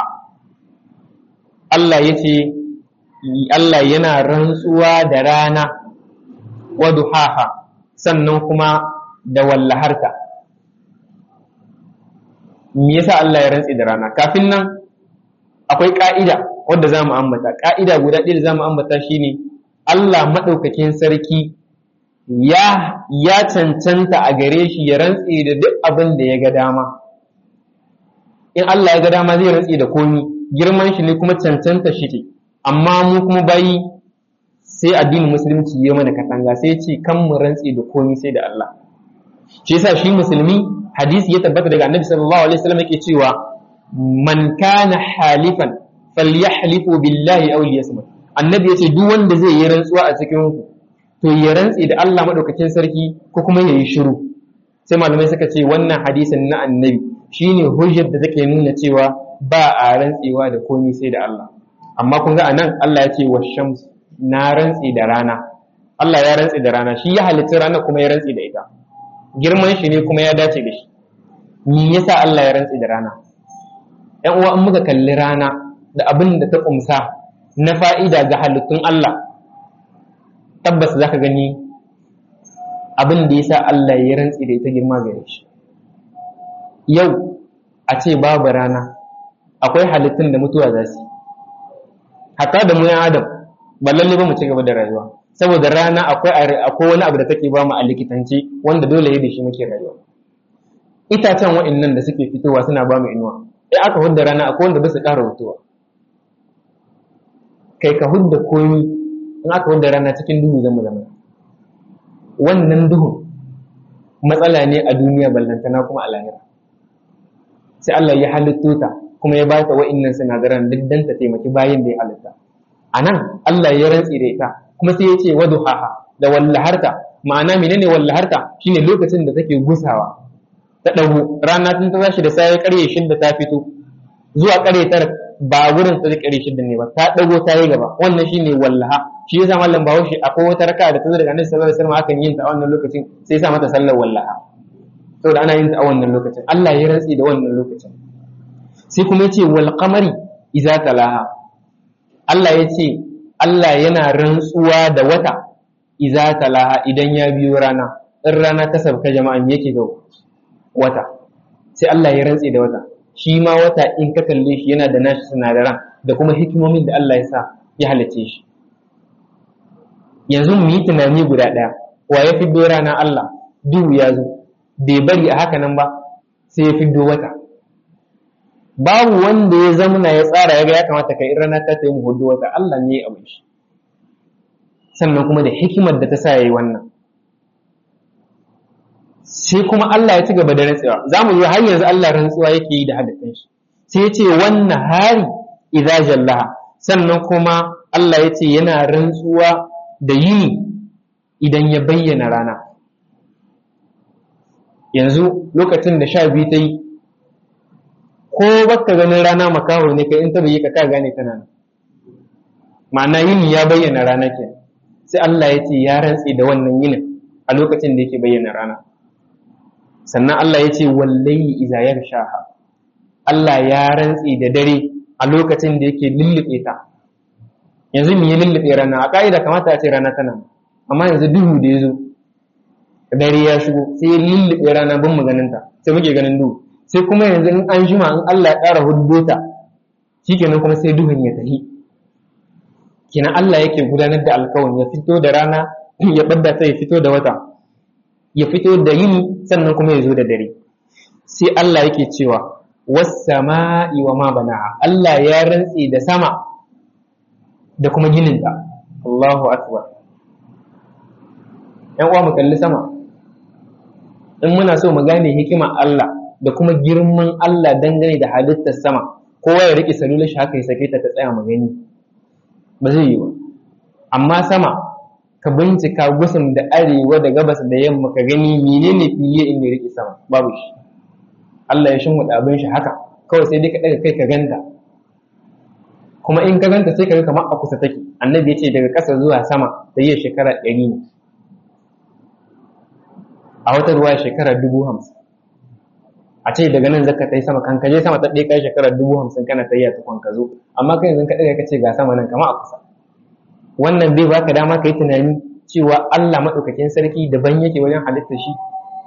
Allah ya ce Allah yana rantsuwa da rana wa duhaha sannan kuma da wallaharta me yasa Allah ya rantsi da rana kafin nan akwai ka'ida wadda za mu ambata ka'ida guda ɗaya da za mu ambata shine Allah maɗaukakin sarki ya ya cancanta a gare shi ya rantsi da duk abin da ya ga dama in Allah ya ga dama zai rantsi da komi girman shi ne kuma cancanta shi ce amma mu kuma bayi sai addinin musulunci ya mana katanga sai ce kan mu rantsi da komi sai da Allah shi yasa shi musulmi hadisi ya tabbata daga annabi sallallahu alaihi wasallam yake cewa man kana halifan falyahlifu billahi aw liyasmut annabi yace duk wanda zai yi rantsuwa a cikin ku to ya rantsi da Allah madaukakin sarki ko kuma yayi shiru sai malamai suka ce wannan hadisin na annabi shine hujjar da take nuna cewa ba a rantsewa da komai sai da Allah amma kun ga anan Allah ya ce wa shams na rantsi da rana Allah ya rantsi da rana shi ya halitta rana kuma ya rantsi da ita girman shi ne kuma ya dace da shi me yasa Allah ya rantsi da rana ‘yan uwa in muka kalli rana da abin da ta ƙumsa na fa'ida ga halittun Allah tabbas za ka gani abin da ya sa Allah ya rantsi da ita girma gare shi yau a ce babu rana akwai halittun da mutuwa za su hatta da mu yan adam ba lalle ba mu ci gaba da rayuwa saboda rana akwai wani abu da take ba mu a likitanci wanda dole ya da shi muke rayuwa itacen wa'annan da suke fitowa suna ba mu inuwa in aka hudda rana akwai wanda ba su ƙara mutuwa kai ka hudda komi in aka hudda rana cikin duhu zama zama wannan duhun matsala ne a duniya ballantana kuma a lahira sai Allah ya halitto ta kuma ya ba ta wa'annan sinadaran duk dan ta taimaki bayin da ya halitta a nan Allah ya rantsi da ita kuma sai ya ce waduhaha da wallaharta ma'ana menene wallaharta shine lokacin da take gusawa ta ɗago rana tun ta tashi da sai ƙarye shidda ta fito zuwa ƙarye tara ba gurin ta ƙarye shidda ne ba ta ɗago ta yi gaba wannan shine wallaha shi yasa mallam bahaushe akwai wata raka da ta zo daga annabi sallallahu alaihi wasallam akan yin ta a wannan lokacin sai ya sa mata sallar wallaha saboda ana yin ta a wannan lokacin Allah ya rantsi da wannan lokacin sai kuma ya ce wal qamari idza talaha Allah ya ce Allah yana rantsuwa da wata idza talaha idan ya biyo rana in rana ta sabka jama'a me yake ga wata sai Allah ya rantsi da wata shi ma wata in ka kalle shi yana da nashi sinadaran da kuma hikimomin da Allah ya sa ya halice shi yanzu mu yi tunani guda ɗaya wa ya fiddo rana Allah duhu ya zo bai bari a haka nan ba sai ya fiddo wata babu wanda ya zamana ya tsara ya ga ya kamata kai in rana ta ta yi mu hudu wata Allah ne ya abin shi sannan kuma da hikimar da ta sa ya yi wannan sai kuma Allah ya ci gaba da rantsuwa za mu yi har yanzu Allah rantsuwa yake yi da hadisin shi sai ya ce wannan hari idza jallaha sannan kuma Allah ya ce yana rantsuwa da yini idan ya bayyana rana yanzu lokacin da sha biyu ta yi ko baka ganin rana makaho ne kai in ta bayyana ka gane tana nan ma'ana yini ya bayyana rana ke sai Allah ya ce ya rantse da wannan yinin a lokacin da yake bayyana rana sannan Allah ya ce wallahi iza yarshaha Allah ya rantse da dare a lokacin da yake lullube ta yanzu me ya lullube rana a ka'ida kamata a ce rana tana amma yanzu duhu da ya zo dare ya shigo sai ya lullube rana bin mu ganin ta sai muke ganin duhu sai kuma yanzu in an jima in Allah ya ƙara huddo ta shikenan kuma sai duhun ya tafi kenan Allah yake gudanar da alkawun ya fito da rana ya badda ta ya fito da wata ya fito da yini sannan kuma ya zo da dare sai Allah yake cewa was-sama'i wa ma banaha Allah ya rantse da sama da kuma gininta Allahu akbar ‘yan uwa mu kalli sama in muna so mu gane hikima Allah da kuma girman Allah dangane da halittar sama kowa ya riƙe salular shi haka ya sake ta ta tsaya mu gani ba zai yi ba amma sama ka bincika gusun da arewa da gabas da yamma ka gani menene fiye in ya riƙe sama babu shi Allah ya shimfiɗa abin shi haka kawai sai dai ka ɗaga kai ka ganta kuma in ka ganta sai ka ga kamar a kusa take annabi ya ce daga ƙasa zuwa sama da yi shekara ɗari ne a wata ruwa shekara dubu hamsin a ce daga nan zaka tai sama kan kaje sama ta ɗaya kai shekara dubu hamsin kana ta yi a tukwan ka zo amma kai yanzu ka ɗaga ka ce ga sama nan kamar a kusa wannan bai baka dama ka yi tunani cewa Allah maɗaukakin sarki daban yake wajen halittar shi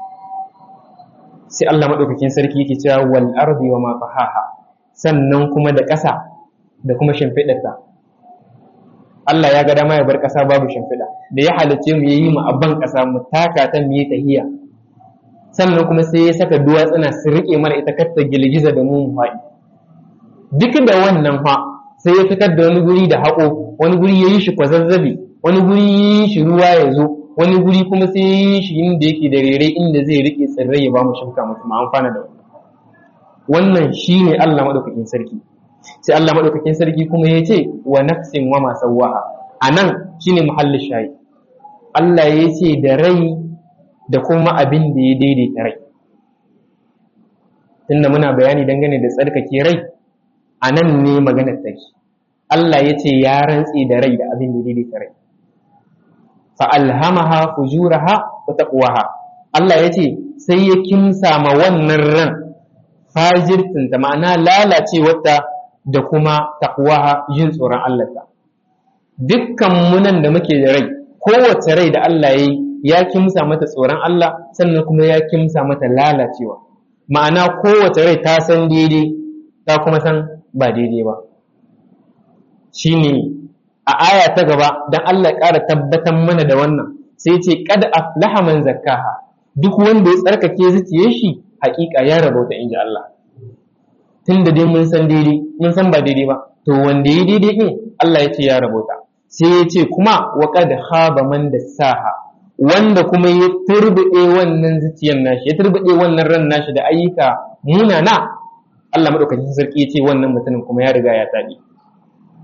sai Allah maɗaukakin sarki yake cewa wal ardi wa ma fahaha sannan kuma da ƙasa da kuma shimfiɗarta Allah ya ga dama ya bar ƙasa babu shimfiɗa da ya halicce mu yayi mu abban ƙasa mu taka ta mu yi tahiya sannan kuma sai ya saka duwatsuna su riƙe mana ita katta girgiza da mu mu faɗi duk da wannan fa sai ya fitar da wani guri da haƙo wani guri ya yi shi kwazazzabi wani guri ya yi shi ruwa ya zo wani guri kuma sai ya yi shi inda yake da rere inda zai riƙe tsirrai ya ba mu shuka musu mu amfana da wannan shine Allah madaukakin sarki sai Allah madaukakin sarki kuma ya ce wa nafsin wa ma sawwaha anan shine muhallin shayi Allah ya ce da rai da kuma abin da ya daidaita rai tunda muna bayani dangane da tsarkake rai a nan ne maganar take Allah ya ce ya rantse da rai da abin da ya daidaita rai fa alhamaha fujuraha wa taqwaha Allah ya ce sai ya kimsa ma wannan ran fajirtinta ma'ana lalacewarta da kuma taqwaha yin tsoron Allah ta dukkan munan da muke da rai kowace rai da Allah ya yi ya kimsa mata tsoron Allah sannan kuma ya kimsa mata lalacewa ma'ana kowace rai ta san daidai ta kuma san ba daidai ba shine a aya ta gaba dan Allah ƙara tabbatar mana da wannan sai ce kad aflaha man zakkaha duk wanda ya tsarkake zuciyar shi hakika ya rabauta inji Allah tunda dai mun san daidai mun san ba daidai ba to wanda ya daidai din Allah ya ce ya rabauta sai ya ce kuma wa kad khaba man dassaha wanda kuma ya turbuɗe wannan zuciyar nashi ya turbuɗe wannan ran nashi da ayyuka munana Allah madaukakin sarki ya ce wannan mutumin kuma ya riga ya tabi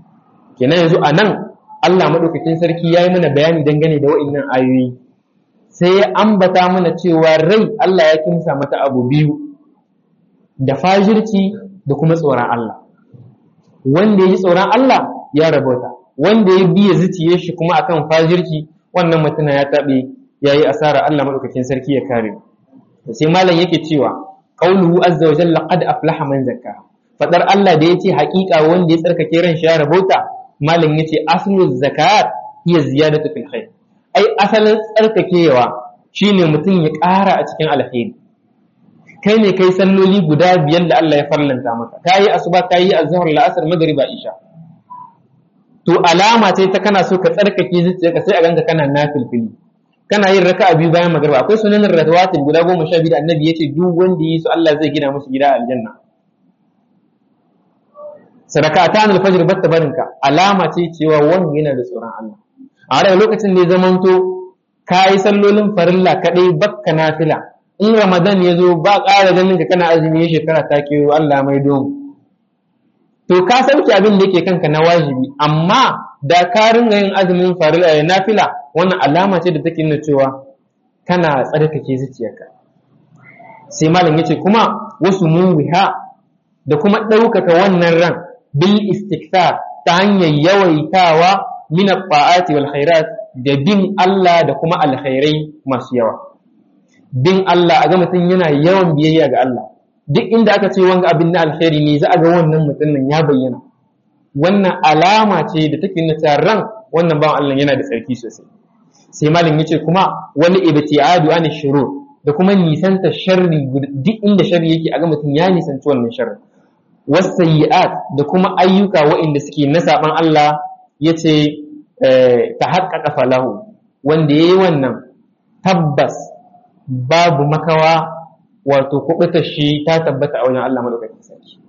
kenan yanzu a nan Allah madaukakin sarki ya yi mana bayani dangane da wa'annan ayoyi sai ya ambata mana cewa rai Allah ya kimsa mata abu biyu da fajirci da kuma tsoron Allah wanda ya yi tsoron Allah ya rabauta wanda ya biya zuciye shi kuma akan fajirci wannan mutuna ya taɓe ya yi asara Allah maɗaukakin sarki ya kare sai malam yake cewa qauluhu azza wa jalla qad aflaha man zakka fadar Allah da yace haƙiƙa wanda ya tsarkake ran shi ya rabauta malam yace aslu zakat hiya ziyadatu fil khair ai asalin tsarkakewa shine mutum ya ƙara a cikin alheri kai ne kai salloli guda biyar da Allah ya farlanta maka kayi asuba kayi azhar la'asar magriba isha to alama ce ta kana so ka tsarkake zuciyarka sai a ganka kana nafilfili kana yin raka'a biyu bayan magriba akwai sunanin rawatib guda goma sha biyu da annabi yace duk wanda yi su Allah zai gina musu gida a aljanna sadakatan alfajr batta barinka alama ce cewa wanda yana da tsoron Allah a daga lokacin da ya zamanto kayi sallolin farilla kadai bakka nafila in ramadan ya zo ba ƙara ganin ka kana azumi ya shekara ta kewo Allah mai domu to ka sauke abin da yake kanka na wajibi amma da ka ringa yin azumin farilla ya nafila wannan alama ce da take nuna cewa kana tsarkake zuciyarka sai malam yace kuma wasu muwiha da kuma ɗaukaka wannan ran bil istikthar ta hanyar yawaitawa min at-ta'ati wal khairat da bin Allah da kuma alkhairai masu yawa bin Allah a ga mutum yana yawan biyayya ga Allah duk inda aka ce wanga abin na alkhairi ne za a ga wannan mutumin ya bayyana wannan alama ce da take nuna ran wannan bawan Allah yana da tsarki sosai sai malam yace kuma wani ibtiadu an shurur da kuma nisanta sharri duk inda sharri yake a ga mutum ya nisanci wannan sharri wasayyi'at da kuma ayyuka waɗanda suke na saban Allah yace ta haƙƙaƙa falahu wanda yayi wannan tabbas babu makawa wato kubuta shi ta tabbata a wajen Allah madaukakin sarki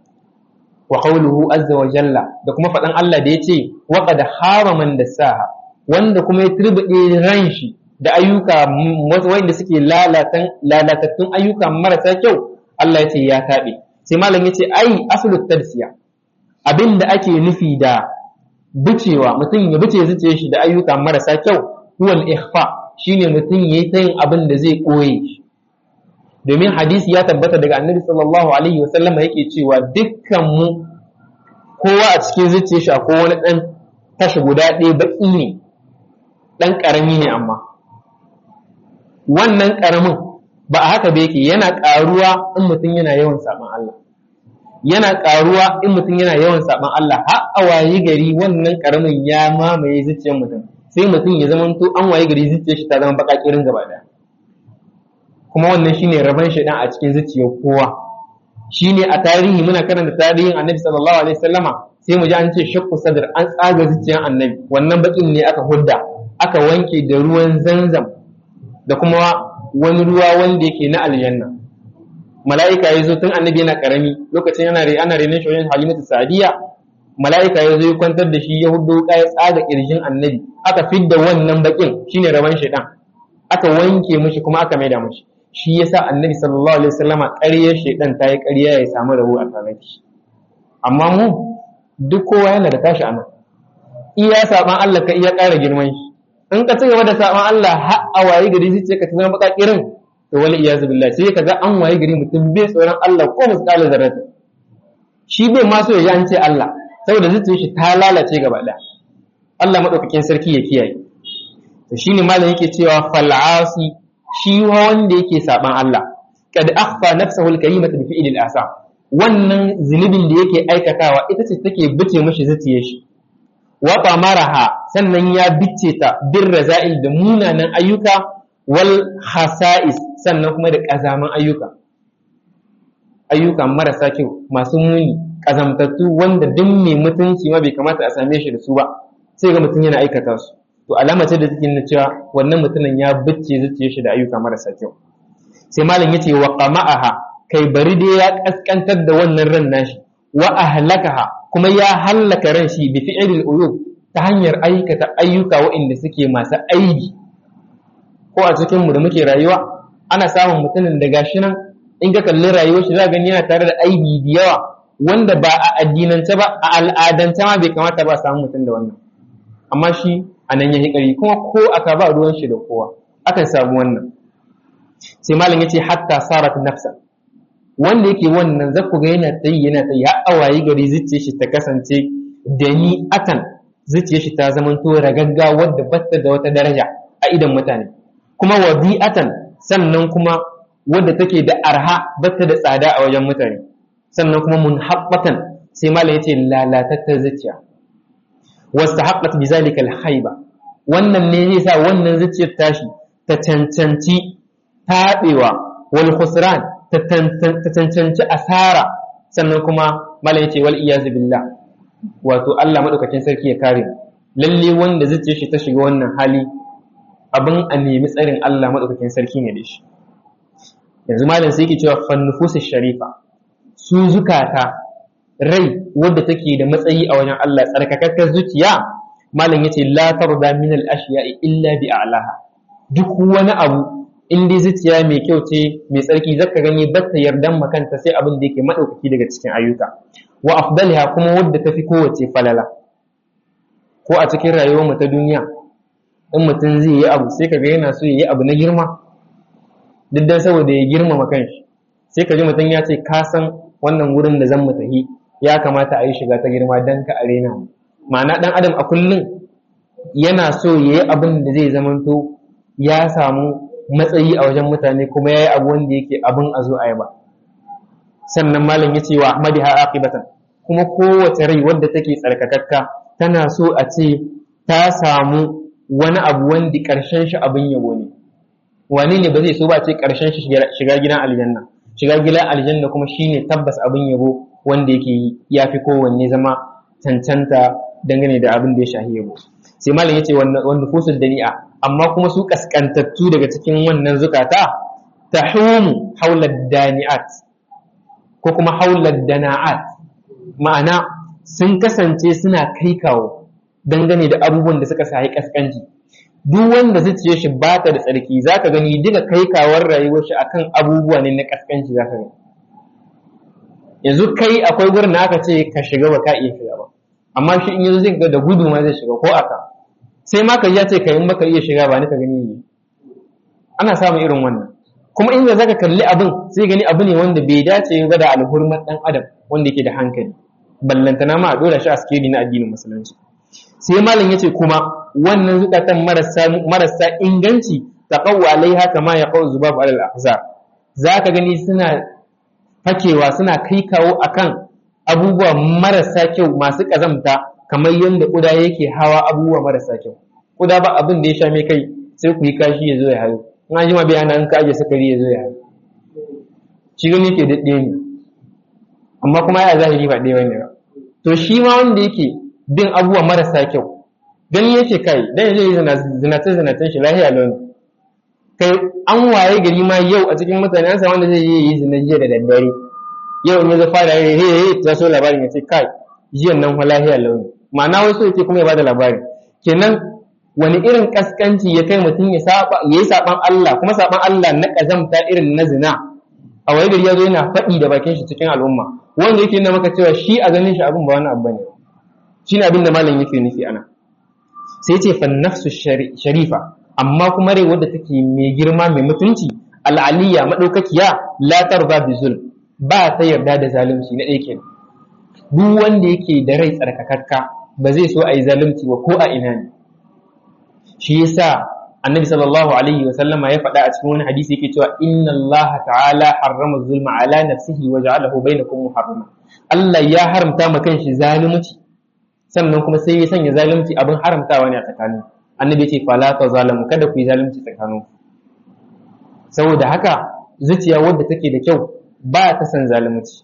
wa qawluhu azza wa jalla da kuma faɗan Allah da yace wa qad haraman dasaha wanda kuma ya turbide ran shi da ayyuka wanda suke lalatan lalatattun ayyuka marasa kyau Allah yace ya tabe sai malam yace ai aslut tadsiya abinda ake nufi da bicewa mutum ya bice zuciyar shi da ayyuka marasa kyau huwal ikhfa shine mutum yayi ta yin abin da zai koye shi domin hadisi ya tabbata daga annabi sallallahu alaihi wasallam yake cewa dukkan mu kowa a cikin zuciyar shi akwai wani dan tashi guda ɗaya baki ne dan karami ne amma wannan karamin ba a haka ba yake yana karuwa in mutum yana yawan saban Allah yana karuwa in mutum yana yawan saban Allah har a wayi gari wannan karamin ya mamaye zuciyar mutum sai mutum ya zama to an wayi gari zuciyar shi ta zama baka kirin gaba daya kuma wannan shine rabon shaidan a cikin zuciyar kowa shine a tarihi muna karanta tarihin annabi sallallahu alaihi wasallama sai mu ji an ce shakku sadr an tsaga zuciyar annabi wannan bakin ne aka hudda aka wanke da ruwan zanzam da kuma wani ruwa wanda yake na aljanna mala'ika ya zo tun annabi yana karami lokacin yana ana renon shi wajen halimatu sa'diya mala'ika ya zo ya kwantar da shi ya hudu ya tsaga kirjin annabi aka fidda wannan bakin shine rabon shaidan aka wanke mishi kuma aka maida mishi shi yasa annabi sallallahu alaihi wasallama ƙaryar shaidan ta yi ƙarya ya samu rabo a tare da shi amma mu duk kowa yana da tashi anan iya saban Allah ka iya ƙara girman shi in ka ci gaba da saban Allah har a waye gari zai ce ka zama baka kirin to wali iyazu billahi sai ka ga an waye gari mutum bai tsoron Allah ko misqala zarrata shi bai ma so ya ji an ce Allah saboda zuciyar shi ta lalace gaba ɗaya Allah madaukakin sarki ya kiyaye to shine malam yake cewa fal'asi shi wanda yake saban Allah kad akhfa nafsahu al-karimata bi fi'li al-asa wannan zunubin da yake aikatawa ita ce take bice mishi zuciyar shi wa maraha sannan ya bice ta bir raza'il da munanan ayyuka wal khasa'is sannan kuma da kazaman ayyuka ayyuka marasa kyau masu muni kazamtattu wanda duk mai mutunci ma bai kamata a same shi da su ba sai ga mutum yana aikata su to alama ce da take nuna cewa wannan mutumin ya bicce zuciyar shi da ayyuka marasa kyau sai malam yace wa qama'aha kai bari dai ya kaskantar da wannan ran nashi wa ahlakaha kuma ya hallaka ran shi bi fi'lil uyub ta hanyar aikata ayyuka waɗanda suke masu aibi ko a cikin mu da muke rayuwa ana samun mutumin da gashi nan in ka kalli rayuwar shi za gani yana tare da aibi da yawa wanda ba a addinance ba a al'adance ma bai kamata ba a samu mutum da wannan amma shi a nan ya ƙari kuma ko aka ba ruwan shi da kowa akan samu wannan sai malam yace hatta sarat nafsa wanda yake wannan zaku ga yana tsayi yana tsayi har awayi gari zuciyar shi ta kasance da ni atan zuciyar shi ta zamanto ragagga wadda batta da wata daraja a idan mutane kuma wadi'atan sannan kuma wadda take da arha batta da tsada a wajen mutane sannan kuma munhabbatan sai malam yace lalatattar zuciya wastahaqqat bizalika alhaiba wannan ne zai sa wannan zuciyar tashi ta cancanci taɓewa wal khusran ta cancanci asara sannan kuma malam yace wal iyazu billah wato Allah madaukakin sarki ya kare lalle wanda zuciyar shi ta shiga wannan hali abin a nemi tsarin Allah madaukakin sarki ne da shi yanzu malam sai yake cewa fannufusu sharifa su zukata rai wadda take da matsayi a wajen Allah tsarkakakkar zuciya malam yace la tarda min al ashiya'i illa bi a'laha duk wani abu in dai zuciya mai kyau ce mai tsarki zaka gani batta yardan makanta sai abin da yake madaukaki daga cikin ayyuka wa afdaliha kuma wadda tafi kowace falala ko a cikin rayuwar mu ta duniya in mutum zai yi abu sai kaga yana so yi abu na girma duk dan saboda ya girmama kanshi sai ka ji mutum ya ce ka san wannan wurin da zan mu tahi ya kamata a yi shiga ta girma dan ka arena mu ma'ana dan adam a kullum yana so ya yi abin da zai zamanto ya samu matsayi a wajen mutane kuma ya yi abu wanda yake abin a zo a ba sannan malam ya ce wa ahmadi ha aqibatan kuma kowace rai wadda take tsarkakakka tana so a ce ta samu wani abu wanda karshen shi abin yabo ne wani ne ba zai so ba ce karshen shi shiga gidan aljanna shiga gidan aljanna kuma shine tabbas abin yabo wanda yake ya fi kowanne zama cancanta dangane da abin da ya shahi yabo sai malam yace wannan nufusul dani'a amma kuma su kaskantattu daga cikin wannan zukata tahumu haula dani'at ko kuma haula dana'at ma'ana sun kasance suna kai kawo dangane da abubuwan da suka sahi kaskanci duk wanda zuciyar shi ba ta da tsarki zaka gani duka kai kawar rayuwar shi akan abubuwa ne na kaskanci zaka gani yanzu kai akwai gurin da aka ce ka shiga ba ka iya shiga ba amma shi in yanzu zai ga da gudu ma zai shiga ko aka sai ma ka ya ce ka in baka iya shiga ba ni ka gani ne ana samun irin wannan kuma inda zaka kalli abin sai gani abu ne wanda bai dace ba da alhurmar dan adam wanda yake da hankali ballantana ma a dora shi a sikeli na addinin musulunci sai malam yace kuma wannan zukatan marasa marasa inganci taqawwa alaiha kama yaqaw zubab alal ahzar zaka gani suna fakewa suna kai kawo akan abubuwa marasa kyau masu kazamta kamar yadda kuda yake hawa abubuwa marasa kyau kuda ba abin da ya sha mai kai sai ku yi kashi ya zo ya hayo in an jima bayana in ka aje sukari ya zo ya hayo shi gani ke daɗe ne amma kuma ya zahiri ba ɗaya bane ba to shi ma wanda yake bin abubuwa marasa kyau gani yake kai dan zai yi zinace zinacen shi lahiya launi kai an waye gari ma yau a cikin mutane an samu wanda zai yi zina jiya da daddare yau in ya zo fara he he he ta so labarin ya ce kai jiyan nan lahiya launi ma'ana wasu yake kuma ya bada labari kenan wani irin kaskanci ya kai mutum ya saba yayi saban Allah kuma saban Allah na kazamta irin na zina a waye gari ya zo yana faɗi da bakin shi cikin al'umma wanda yake nuna maka cewa shi a ganin shi abin ba wani abu bane shine abin da malam yake nufi ana sai ce fan nafsu sharifa amma kuma rai wadda take mai girma mai mutunci al'aliya madaukakiya la tarda bi zulm ba ta yarda da zalunci na ɗaya kenan duk wanda yake da rai tsarkakakka ba zai so a yi zalunci ba ko a ina ne shi yasa annabi sallallahu alaihi wa sallama ya faɗa a cikin wani hadisi yake cewa inna Allah ta'ala harrama zulma ala nafsihi wa ja'alahu bainakum muharrama Allah ya haramta ma kanshi zalunci sannan kuma sai ya sanya zalunci abin haramtawa ne a tsakanin annabi ya ce fala ta zalamu kada ku yi zalunci tsakanin saboda haka zuciya wadda take da kyau ba ta san zalunci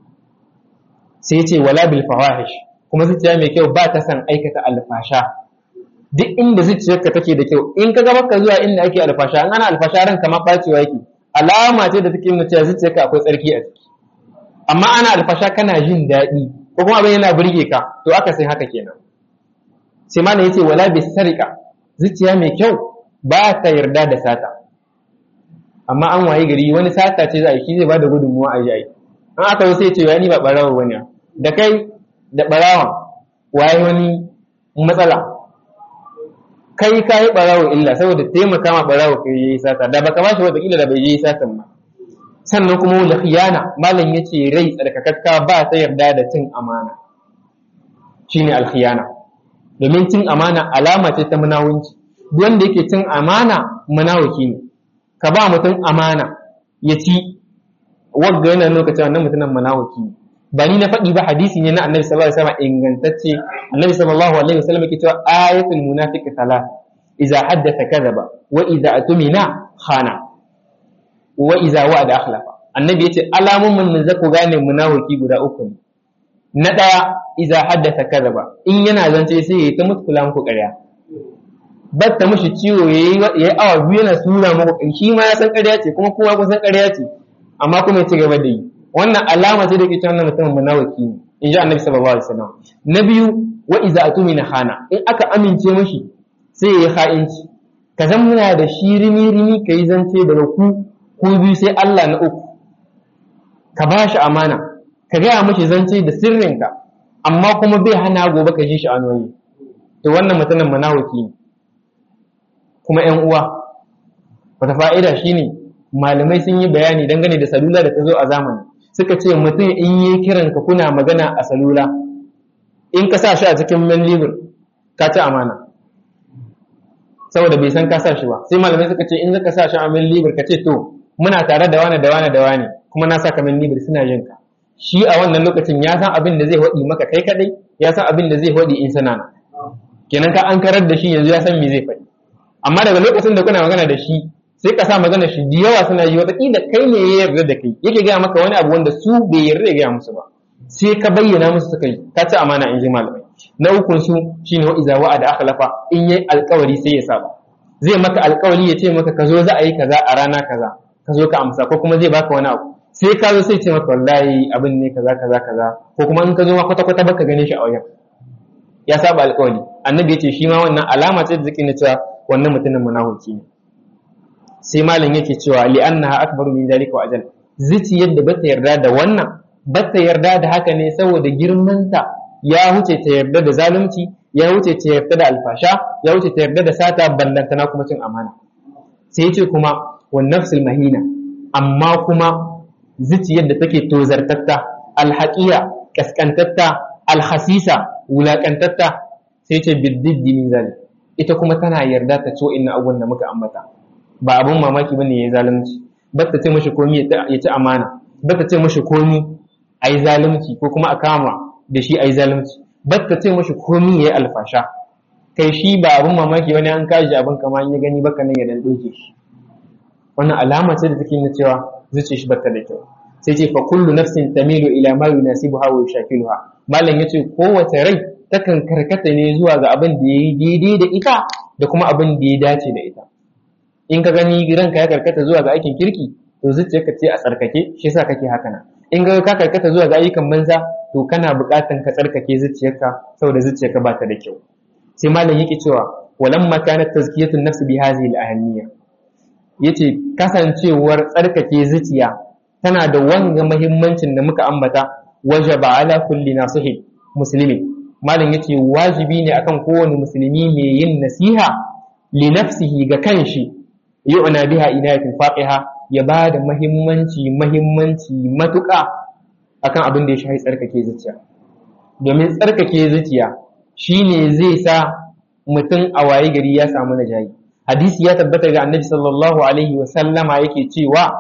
sai ya ce wala bil fawahish kuma zuciya mai kyau ba ta san aikata alfasha duk inda zuciyarka take da kyau in ka gaba ka zuwa inda ake alfasha an ana alfasha ranka ma bacewa yake alama ce da take nuna cewa zuciyarka akwai tsarki a ciki amma ana alfasha kana jin daɗi ko kuma abin yana burge ka to aka sai haka kenan sai malam yace wala bis sarika zuciya mai kyau ba ta yarda da sata amma an waye gari wani sata ce za a yi shi zai bada gudunmuwa a yi an aka zo sai ce ya ni ba barawa bane da kai da barawan waye wani matsala kai ka yi barawo illa saboda taimaka ma barawo kai yi sata da baka bashi wata kila da bai yi satan ba sannan kuma wala khiyana malam yace rai tsarkakakka ba ta yarda da cin amana shine alkhiyana domin cin amana alama ce ta munawunci duk wanda yake cin amana munawuki ne ka ba mutum amana ya ci wagga yana nuna cewa wannan mutumin munawuki ne ba ni na faɗi ba hadisi ne na annabi sallallahu alaihi wasallam ingantacce annabi sallallahu alaihi wasallam yake cewa ayatul munafiqi salat idza haddatha kadhaba wa idza atumina khana wa idza wa'ada akhlafa annabi yace alamun mun zaku gane munafiki guda uku ne na daya idza haddatha kadhaba in yana zance sai ya ta mutkula muku ƙarya batta mushi ciwo yayi yayi awa biyu yana sura muku shi ma ya san ƙarya ce kuma kowa kusan ƙarya ce amma kuma ya ci gaba da yi wannan alama ce da ke cewa mutumin munafiki ne in ji annabi sallallahu alaihi wasallam na biyu wa idza atumina khana in aka amince mashi sai ya yi ha'inci ka zan muna da shi rimi rimi ka yi zance daga ku ku biyu sai Allah na uku ka ba shi amana ka gaya mashi zance da sirrinka amma kuma bai hana gobe ka ji shi anoyi to wannan mutumin munafiki ne kuma ƴan uwa wata fa'ida shine malamai sun yi bayani dangane da salula da ta zo a zamani suka ce mutum in yi kiran ka kuna magana a salula in ka sa shi a cikin man libur ka ci amana saboda bai san ka sa shi ba sai malamai suka ce in zaka sa shi a man libur ka ce to muna tare da wani da wani da wani kuma na saka man libur suna jin ka shi a wannan lokacin ya san abin da zai waɗi maka kai kadai ya san abin da zai waɗi in sana kenan ka an karar da shi yanzu ya san me zai faɗi amma daga lokacin da kuna magana da shi sai ka sa magana shi da yawa suna yi wataƙila kai ne ya yarda da kai yake gaya maka wani abu wanda su bai yarda ya gaya musu ba sai ka bayyana musu suka yi ka ci amana in ji malamai na ukun su shine wa iza wa'ada akhlafa in yayi alƙawari sai ya saba zai maka alƙawari ya ce maka ka zo za a yi kaza a rana kaza ka zo ka amsa ko kuma zai baka wani abu sai ka zo sai ce maka wallahi abin ne kaza kaza kaza ko kuma in ka zo ma kwata kwata baka gane shi a wajen ya saba alƙawari annabi ya ce shi ma wannan alama ce da zake na cewa wannan mutumin munafiki ne sai malam yake cewa li'annaha akbaru min zalika wa ajal zici yadda bata yarda da wannan bata yarda da haka ne saboda girmanta ya wuce ta yarda da zalunci ya wuce ta yarda da alfasha ya wuce ta yarda da sata ballantana kuma cin amana sai yace kuma wan nafsul mahina amma kuma zici yadda take tozartatta alhaqiya kaskantatta alhasisa wulakantatta sai yace biddiddi min zalik ita kuma tana yarda ta ci wa'annan abubuwan da muka ambata ba abun mamaki bane yayi zalunci bata ce mashi komi ya ci amana bata ce mashi komi ayi zalunci ko kuma a kama da shi ayi zalunci bata ce mashi komi yayi alfasha kai shi ba abun mamaki bane an kaji abin kama ya gani baka nan ya dan doke shi wannan alama ce da take nuna cewa zuciyar shi bata da kyau sai ce fa kullu nafsin tamilu ila ma yunasibuha wa yushakiluha malam yace kowace rai takan karkata ne zuwa ga abin da yayi daidai da ita da kuma abin da ya dace da ita in ka gani ranka ya karkata zuwa ga aikin kirki to zuciyarka ce a tsarkake shi yasa kake haka nan in ga ka karkata zuwa ga ayyukan banza to kana buƙatan ka tsarkake zuciyarka saboda zuciyarka ba ta da kyau sai malam yake cewa walamma kanat tazkiyatun nafsi bi hadhihi al-ahamiyya yace kasancewar tsarkake zuciya tana da wanga muhimmancin da muka ambata wajaba ala kulli nasihi muslimi malam yace wajibi ne akan kowane musulmi mai yin nasiha li nafsihi ga kanshi yu'na biha inayatin faqiha ya ba da mahimmanci mahimmanci matuƙa akan abin da ya shafi tsarkake zuciya domin tsarkake zuciya shine zai sa mutum a waye gari ya samu najayi hadisi ya tabbata ga annabi sallallahu alaihi wa sallama yake cewa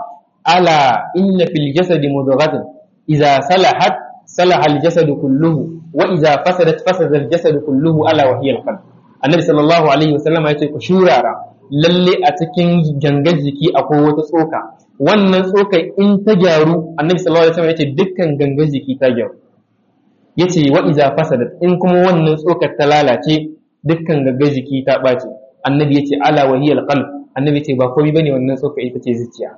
ala inna fil jasadi mudghatan idza salahat salaha al jasadu kulluhu wa idza fasadat fasada al jasadu kulluhu ala wa hiya al qalb annabi sallallahu alaihi wa sallama yace ku shurara lalle a cikin gangan jiki akwai wata tsoka wannan tsoka in ta gyaru annabi sallallahu alaihi wasallam yace dukkan gangan jiki ta gyaru yace wa iza fasadat in kuma wannan tsokar ta lalace dukkan gangan jiki ta bace annabi yace ala wa hiya alqalb annabi yace ba komai bane wannan tsoka ita ce zuciya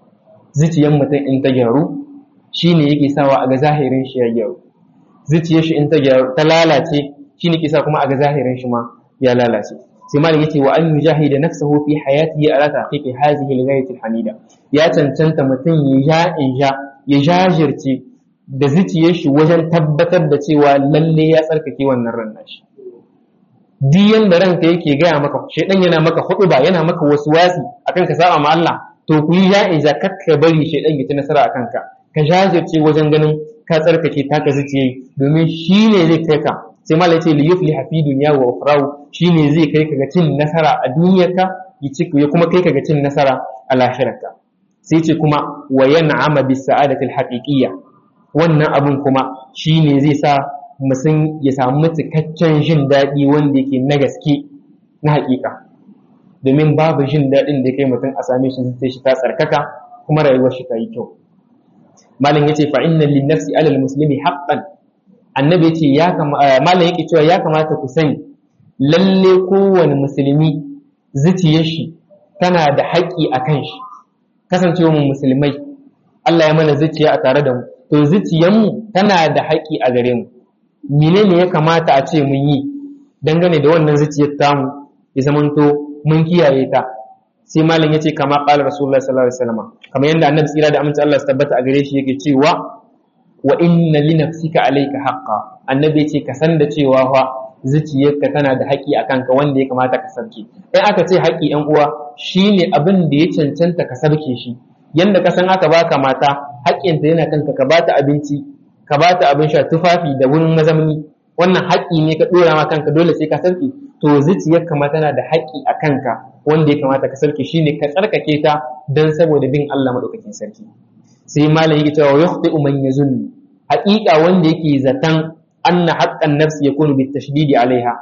zuciyar mutum in ta gyaru shine yake sawa a ga zahirin shi ya gyaru zuciyar shi in ta gyaru ta lalace shine ke sa kuma a ga zahirin shi ma ya lalace sai malam yace wa an yujahida nafsahu fi hayatihi ala taqiqi hadhihi al-ghayati al-hamida ya cancanta mutum ya ja ya jajirce da zuciyar shi wajen tabbatar da cewa lalle ya tsarkake wannan ran nashi duk yanda ranka yake gaya maka shaidan yana maka huɗuba yana maka wasu wasi akan ka saba ma Allah to ku yi ya'iza kakka bari shaidan ya ci nasara akan ka ka jajirce wajen ganin ka tsarkake taka zuciya domin shi ne zai kai ka sai malai ce li yufliha fi dunya wa ukhrahu shi ne zai kai ka ga cin nasara a duniyarka ya kuma kai ka ga cin nasara a lahirarka sai ce kuma wa yan'ama bis sa'adati al-haqiqiyya wannan abun kuma shi ne zai sa mutum ya samu cikakken jin daɗi wanda yake na gaske na haƙiƙa domin babu jin daɗin da kai mutum a same shi zai shi ta tsarkaka kuma rayuwar shi ta yi kyau malam yace fa inna lin nafsi alal muslimi haqqan annabi yace ya malam yake cewa ya kamata ku sani lalle kowane musulmi zuciyar shi tana da haƙƙi a kan shi kasancewa mu musulmai Allah ya mana zuciya a tare da mu to zuciyarmu tana da haƙƙi a gare mu menene ya kamata a ce mun yi dangane da wannan zuciyar tamu ya zamanto mun kiyaye ta sai malam yace kama qala rasulullah sallallahu alaihi wasallam kamar yanda annabi tsira da aminci Allah su tabbata a gare shi yake cewa wa inna li nafsika alayka haqqan annabi yace ka san da cewa fa zuciyarka tana da haƙi a kanka wanda ya kamata ka sarki in aka ce haƙi yan uwa shine abin da ya cancanta ka sarke shi yanda ka san aka baka mata haƙƙinta yana kanka ka bata abinci ka bata abin sha tufafi da wurin mazamni wannan haƙƙi ne ka ɗora ma kanka dole sai ka sarki to zuciyarka ma tana da haƙƙi a kanka wanda ya kamata ka sarki shine ka tsarkake ta dan saboda bin Allah madaukakin sarki sai malam yake cewa yukhti'u man yazunni haƙiƙa wanda yake zatan anna haqqan nafsi yakunu bitashdidi alaiha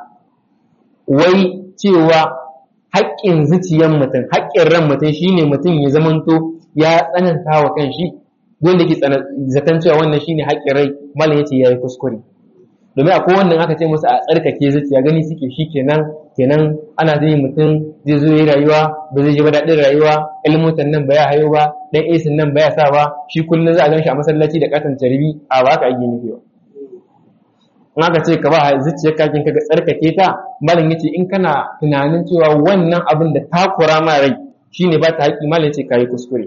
wai cewa haƙƙin zuciyar mutum haƙƙin ran mutum shine mutum ya zamanto ya tsananta wa kanshi dole yake zaton cewa wannan shine haƙƙin rai malam yace yayi kuskure domin akwai wannan aka ce musu a tsarkake zuciya gani suke shi kenan kenan ana zai mutum zai zo yi rayuwa ba zai ji ba daɗin rayuwa ilmutan nan ba ya hayo ba dan esin nan ba ya sa ba shi kullum za a gan shi a masallaci da katon tarbi a ba ka ake nufi ba in aka ce ka ba zuciyar kakin ka ga tsarkake ta malam yace in kana tunanin cewa wannan abin da takura ma rai shine ba ta haƙi malam yace kayi kuskure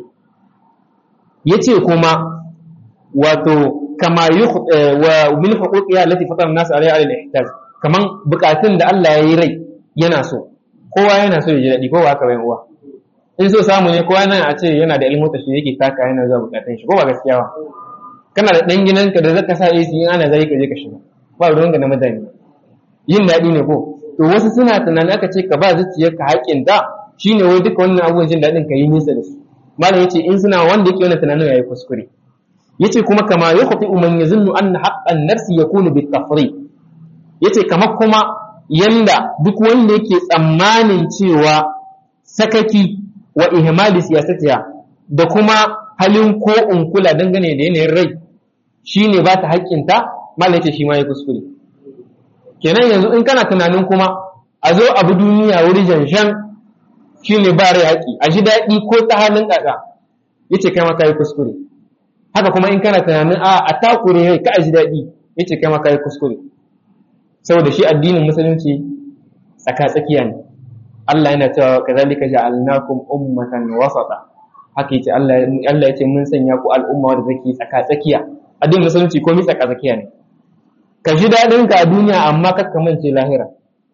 yace kuma wato kama wa min huquqiha allati fatara an-nas alayha ala al-ihtaj kaman bukatun da Allah ya yi rai yana so kowa yana so ya ji dadi kowa haka bayan uwa in so samu ne kowa nan a ce yana da ilmu tashi yake taka yana zuwa bukatun shi ko ba gaskiya ba kana da dan gidanka da zaka sa AC in ana zai ka je ka shiga ba ruwan ga na mutane yin dadi ne ko to wasu suna tunanin aka ce ka ba zuciyarka haƙin da shine wai duka wannan abubuwan jin dadin ka yi nisa da su malam yace in suna wanda yake wannan tunanin yayi kuskure yace kuma kama yakhfi man yazunnu anna haqqan nafsi yakunu bit tafri yace kama kuma yanda duk wanda yake tsammanin cewa sakaki wa ihmali siyasatiha da kuma halin ko unkula dangane da yanayin rai shine ba ta haƙƙinta malai yace shi ma ya kuskure kenan yanzu in kana tunanin kuma a zo abu duniya wuri janshan shine ba rai haƙi a ji daɗi ko ta halin ƙaƙa yace kai ma kai kuskure haka kuma in kana tunanin a a takure rai ka ji daɗi yace kai ma kai kuskure saboda shi addinin musulunci tsaka tsakiya ne Allah yana cewa kazalika ja'alnakum ummatan wasata haka yace Allah Allah yace mun sanya ku al'umma wadda take tsaka tsakiya addinin musulunci komai tsaka tsakiya ne ka ji daɗin ka a duniya amma kakka mance lahira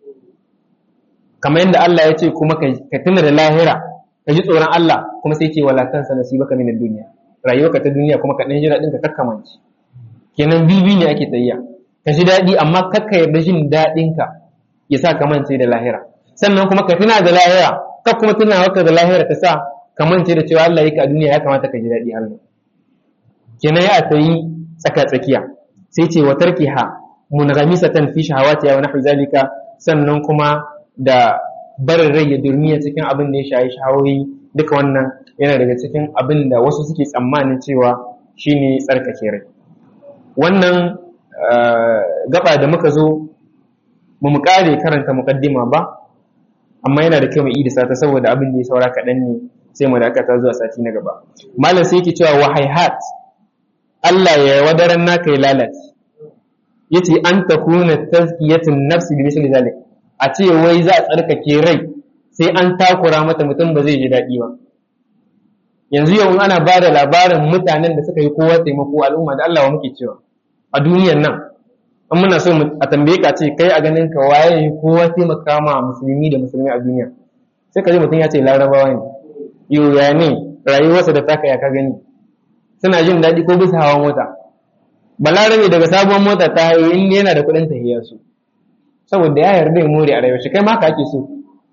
kamar yadda Allah ya ce kuma ka tuna da lahira ka ji tsoron Allah kuma sai ce wala tansa nasibaka min ad-dunya rayuwarka ta duniya kuma ka dan ji daɗin ka kakka mance kenan bibi ne ake tsayya ka ji daɗi amma kakka yarda jin daɗin ka ya sa ka mance da lahira sannan kuma ka tuna da lahira ka kuma tuna maka da lahira ta sa ka mance da cewa Allah yake a duniya ya kamata ka ji daɗi Allah kenan ya tsayi tsaka tsakiya sai ce wa tarkiha munghamisatan fi shahawatiha wa nahwi zalika sannan kuma da barin rai ya durmiya cikin abin da ya shayi shahawoyi duka wannan yana daga cikin abin da wasu suke tsammanin cewa shine tsarkake rai wannan gaba da muka zo mu mu kare karanta muqaddima ba amma yana da kyau mu idisa ta saboda abin da ya saura kaɗan ne sai mu dakata zuwa sati na gaba malam sai yake cewa wahaihat Allah ya wadaran naka ya lalace yace an takuna tazkiyatun nafsi bi misli zalik a ce wai za a tsarkake rai sai an takura mata mutum ba zai ji daɗi ba yanzu yau ana ba da labarin mutanen da suka yi kowa taimako al'umma da Allah wa muke cewa a duniyan nan in muna so a tambaye ka ce kai a ganin ka waye kowa taimaka ma musulmi da musulmi a duniya sai ka ji mutum ya ce larabawa ne yau ya ne rayuwarsa da taka ya ka gani suna jin daɗi ko bisa hawan mota balarabe daga sabuwar mota ta hayo in yana da kuɗin tahiyar su saboda ya yarda ya more a rayuwar shi kai ma ka ake so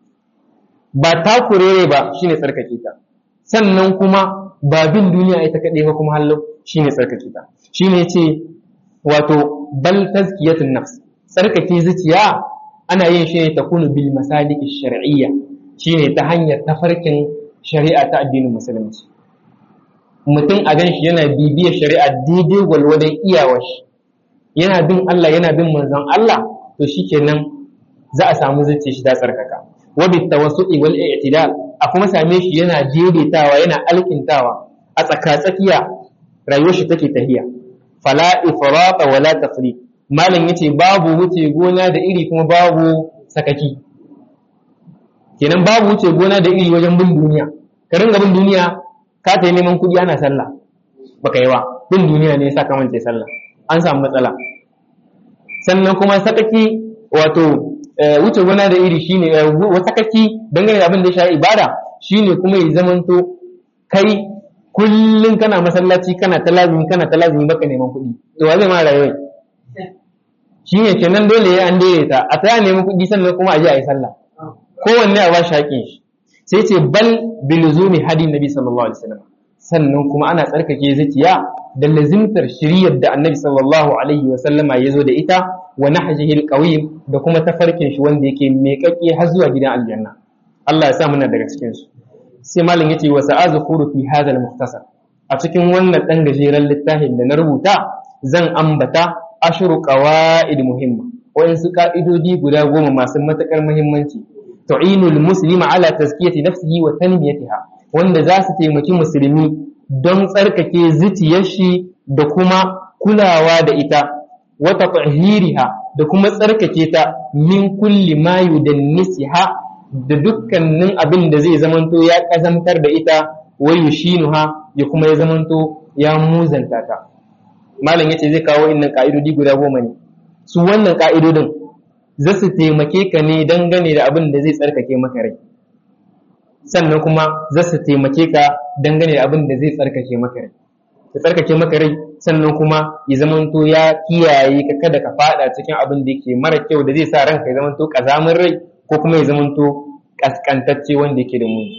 ba takurere ba shine tsarkake ta sannan kuma ba bin duniya ita kaɗai ba kuma hallo shine tsarkake ta shine ce wato bal tazkiyatun nafs tsarkake zuciya ana yin shi ne ta kunu bil masalik shar'iyya shine ta hanyar tafarkin shari'a ta addinin musulunci mutum a gan shi yana bibiyar shari'a daidai gwalwadon iyawar shi yana bin Allah yana bin manzon Allah to shikenan za a samu zuciya shi ta tsarkaka wa bit tawassu'i wal i'tidal a kuma same shi yana daidaitawa yana alkintawa a tsaka-tsakiya rayuwar shi take tahiya fala ifrata wala tafriq malam yace babu wuce gona da iri kuma babu sakaki kenan babu wuce gona da iri wajen bin duniya ka ringa bin duniya ka ta neman kuɗi ana sallah baka yi wa bin duniya ne yasa ka mance sallah an samu matsala sannan kuma sakaki wato wuce gona da iri shine sakaki dangane da abin da ya shafi ibada shine kuma ya zamanto kai kullum kana masallaci kana ta lazimi kana ta lazimi baka neman kuɗi to wa zai ma rayuwa shi ne kenan dole ya an daidaita a ta neman kuɗi sannan kuma a je a yi sallah kowanne a ba shi haƙin shi sai ce bal biluzumi hadin nabi sallallahu alaihi wasallam sannan kuma ana tsarkake zuciya da lazimtar shiriyar da annabi sallallahu alaihi wasallama ya zo da ita wa nahjihi alqawim da kuma tafarkin shi wanda yake meƙaƙe har zuwa gidan aljanna Allah ya sa muna daga cikin su sai malam yace wa sa'azkuru fi hadha al-mukhtasar a cikin wannan dan gajeren littafin da na rubuta zan ambata ashru qawaid muhimma wayansu ka'idodi guda goma masu matakar muhimmanci tu'inul muslima ala tazkiyati nafsihi wa tanmiyatiha wanda za su taimaki musulmi don tsarkake zuciyar shi da kuma kulawa da ita wa tatahiriha da kuma tsarkake ta min kulli ma yudannisiha da dukkanin abin da zai zamanto ya kazantar da ita wa yushinuha ya kuma ya zamanto ya muzanta ta malam yace zai kawo innan ka'idodi guda goma ne su wannan ka'idodin za su taimake ka ne dangane da abin da zai tsarkake maka rai sannan kuma za su taimake ka dangane da abin da zai tsarkake maka rai ya tsarkake maka rai sannan kuma ya zamanto ya kiyaye ka kada ka fada cikin abin da yake mara kyau da zai sa ranka ya zamanto kazamin rai ko kuma ya zamanto kaskantacce wanda yake da muni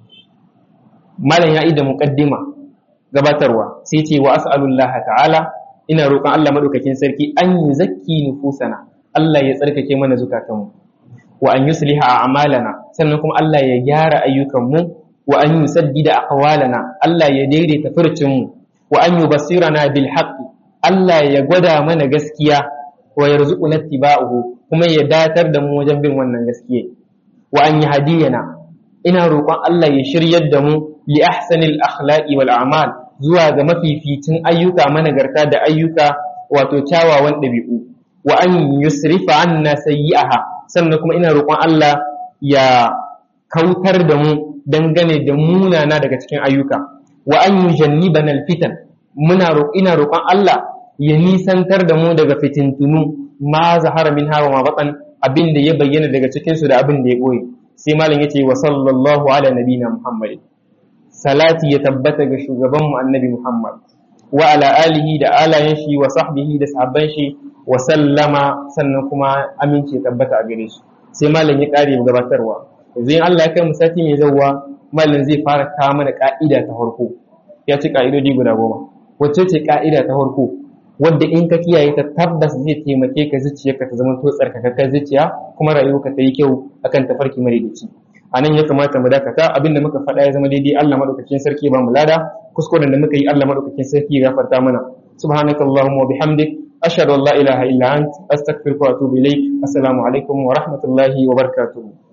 malam ya da muqaddima gabatarwa sai ce wa as'alullaha ta'ala ina roƙon Allah madaukakin sarki an yuzakki nufusana Allah ya tsarkake mana zukatanmu wa an yusliha a'malana sannan kuma Allah ya gyara ayyukanmu wa an yusaddida aqwalana Allah ya daidaita furcinmu wa an yubassirana bil haqqi Allah ya gwada mana gaskiya wa yarzuquna ittiba'uhu kuma ya datar da mu wajen bin wannan gaskiya wa an yahdiyana ina roƙon Allah ya shiryar da mu li ahsanil akhlaqi wal a'mal zuwa ga mafificin ayyuka managarta da ayyuka wato kyawawan ɗabi'u wa an yusrifa anna sayyi'aha sannan kuma ina roƙon Allah ya kautar da mu dangane da munana daga cikin ayyuka wa an yujannibana alfitan muna ina roƙon Allah ya nisantar da mu daga fitintunu ma zahara min hawa ma batan abin da ya bayyana daga cikin su da abin da ya boye sai malam yace wa sallallahu ala nabina muhammadin salati ya tabbata ga shugaban mu annabi muhammad wa ala alihi da alayen shi wa sahbihi da sahabban shi wa sallama sannan kuma amince tabbata a gare shi sai malam ya kare gabatarwa yanzu in Allah ya kai mu sati mai zawwa malam zai fara kawo mana ka'ida ta farko ya ci ka'idodi guda goma wacce ce ka'ida ta farko wadda in ka kiyaye ta tabbas zai taimake ka zuciyarka ta zama to tsarkakakkar zuciya kuma rayuwarka ta yi kyau akan tafarki madaidaici a nan ya kamata mu dakata abinda muka faɗa ya zama daidai Allah madaukakin sarki ba mu lada kuskuren da muka yi Allah madaukakin sarki ya gafarta mana subhanakallahumma wa bihamdik ashhadu an la ilaha illa ant astaghfiruka wa atubu ilaik assalamu alaikum wa rahmatullahi wa barakatuh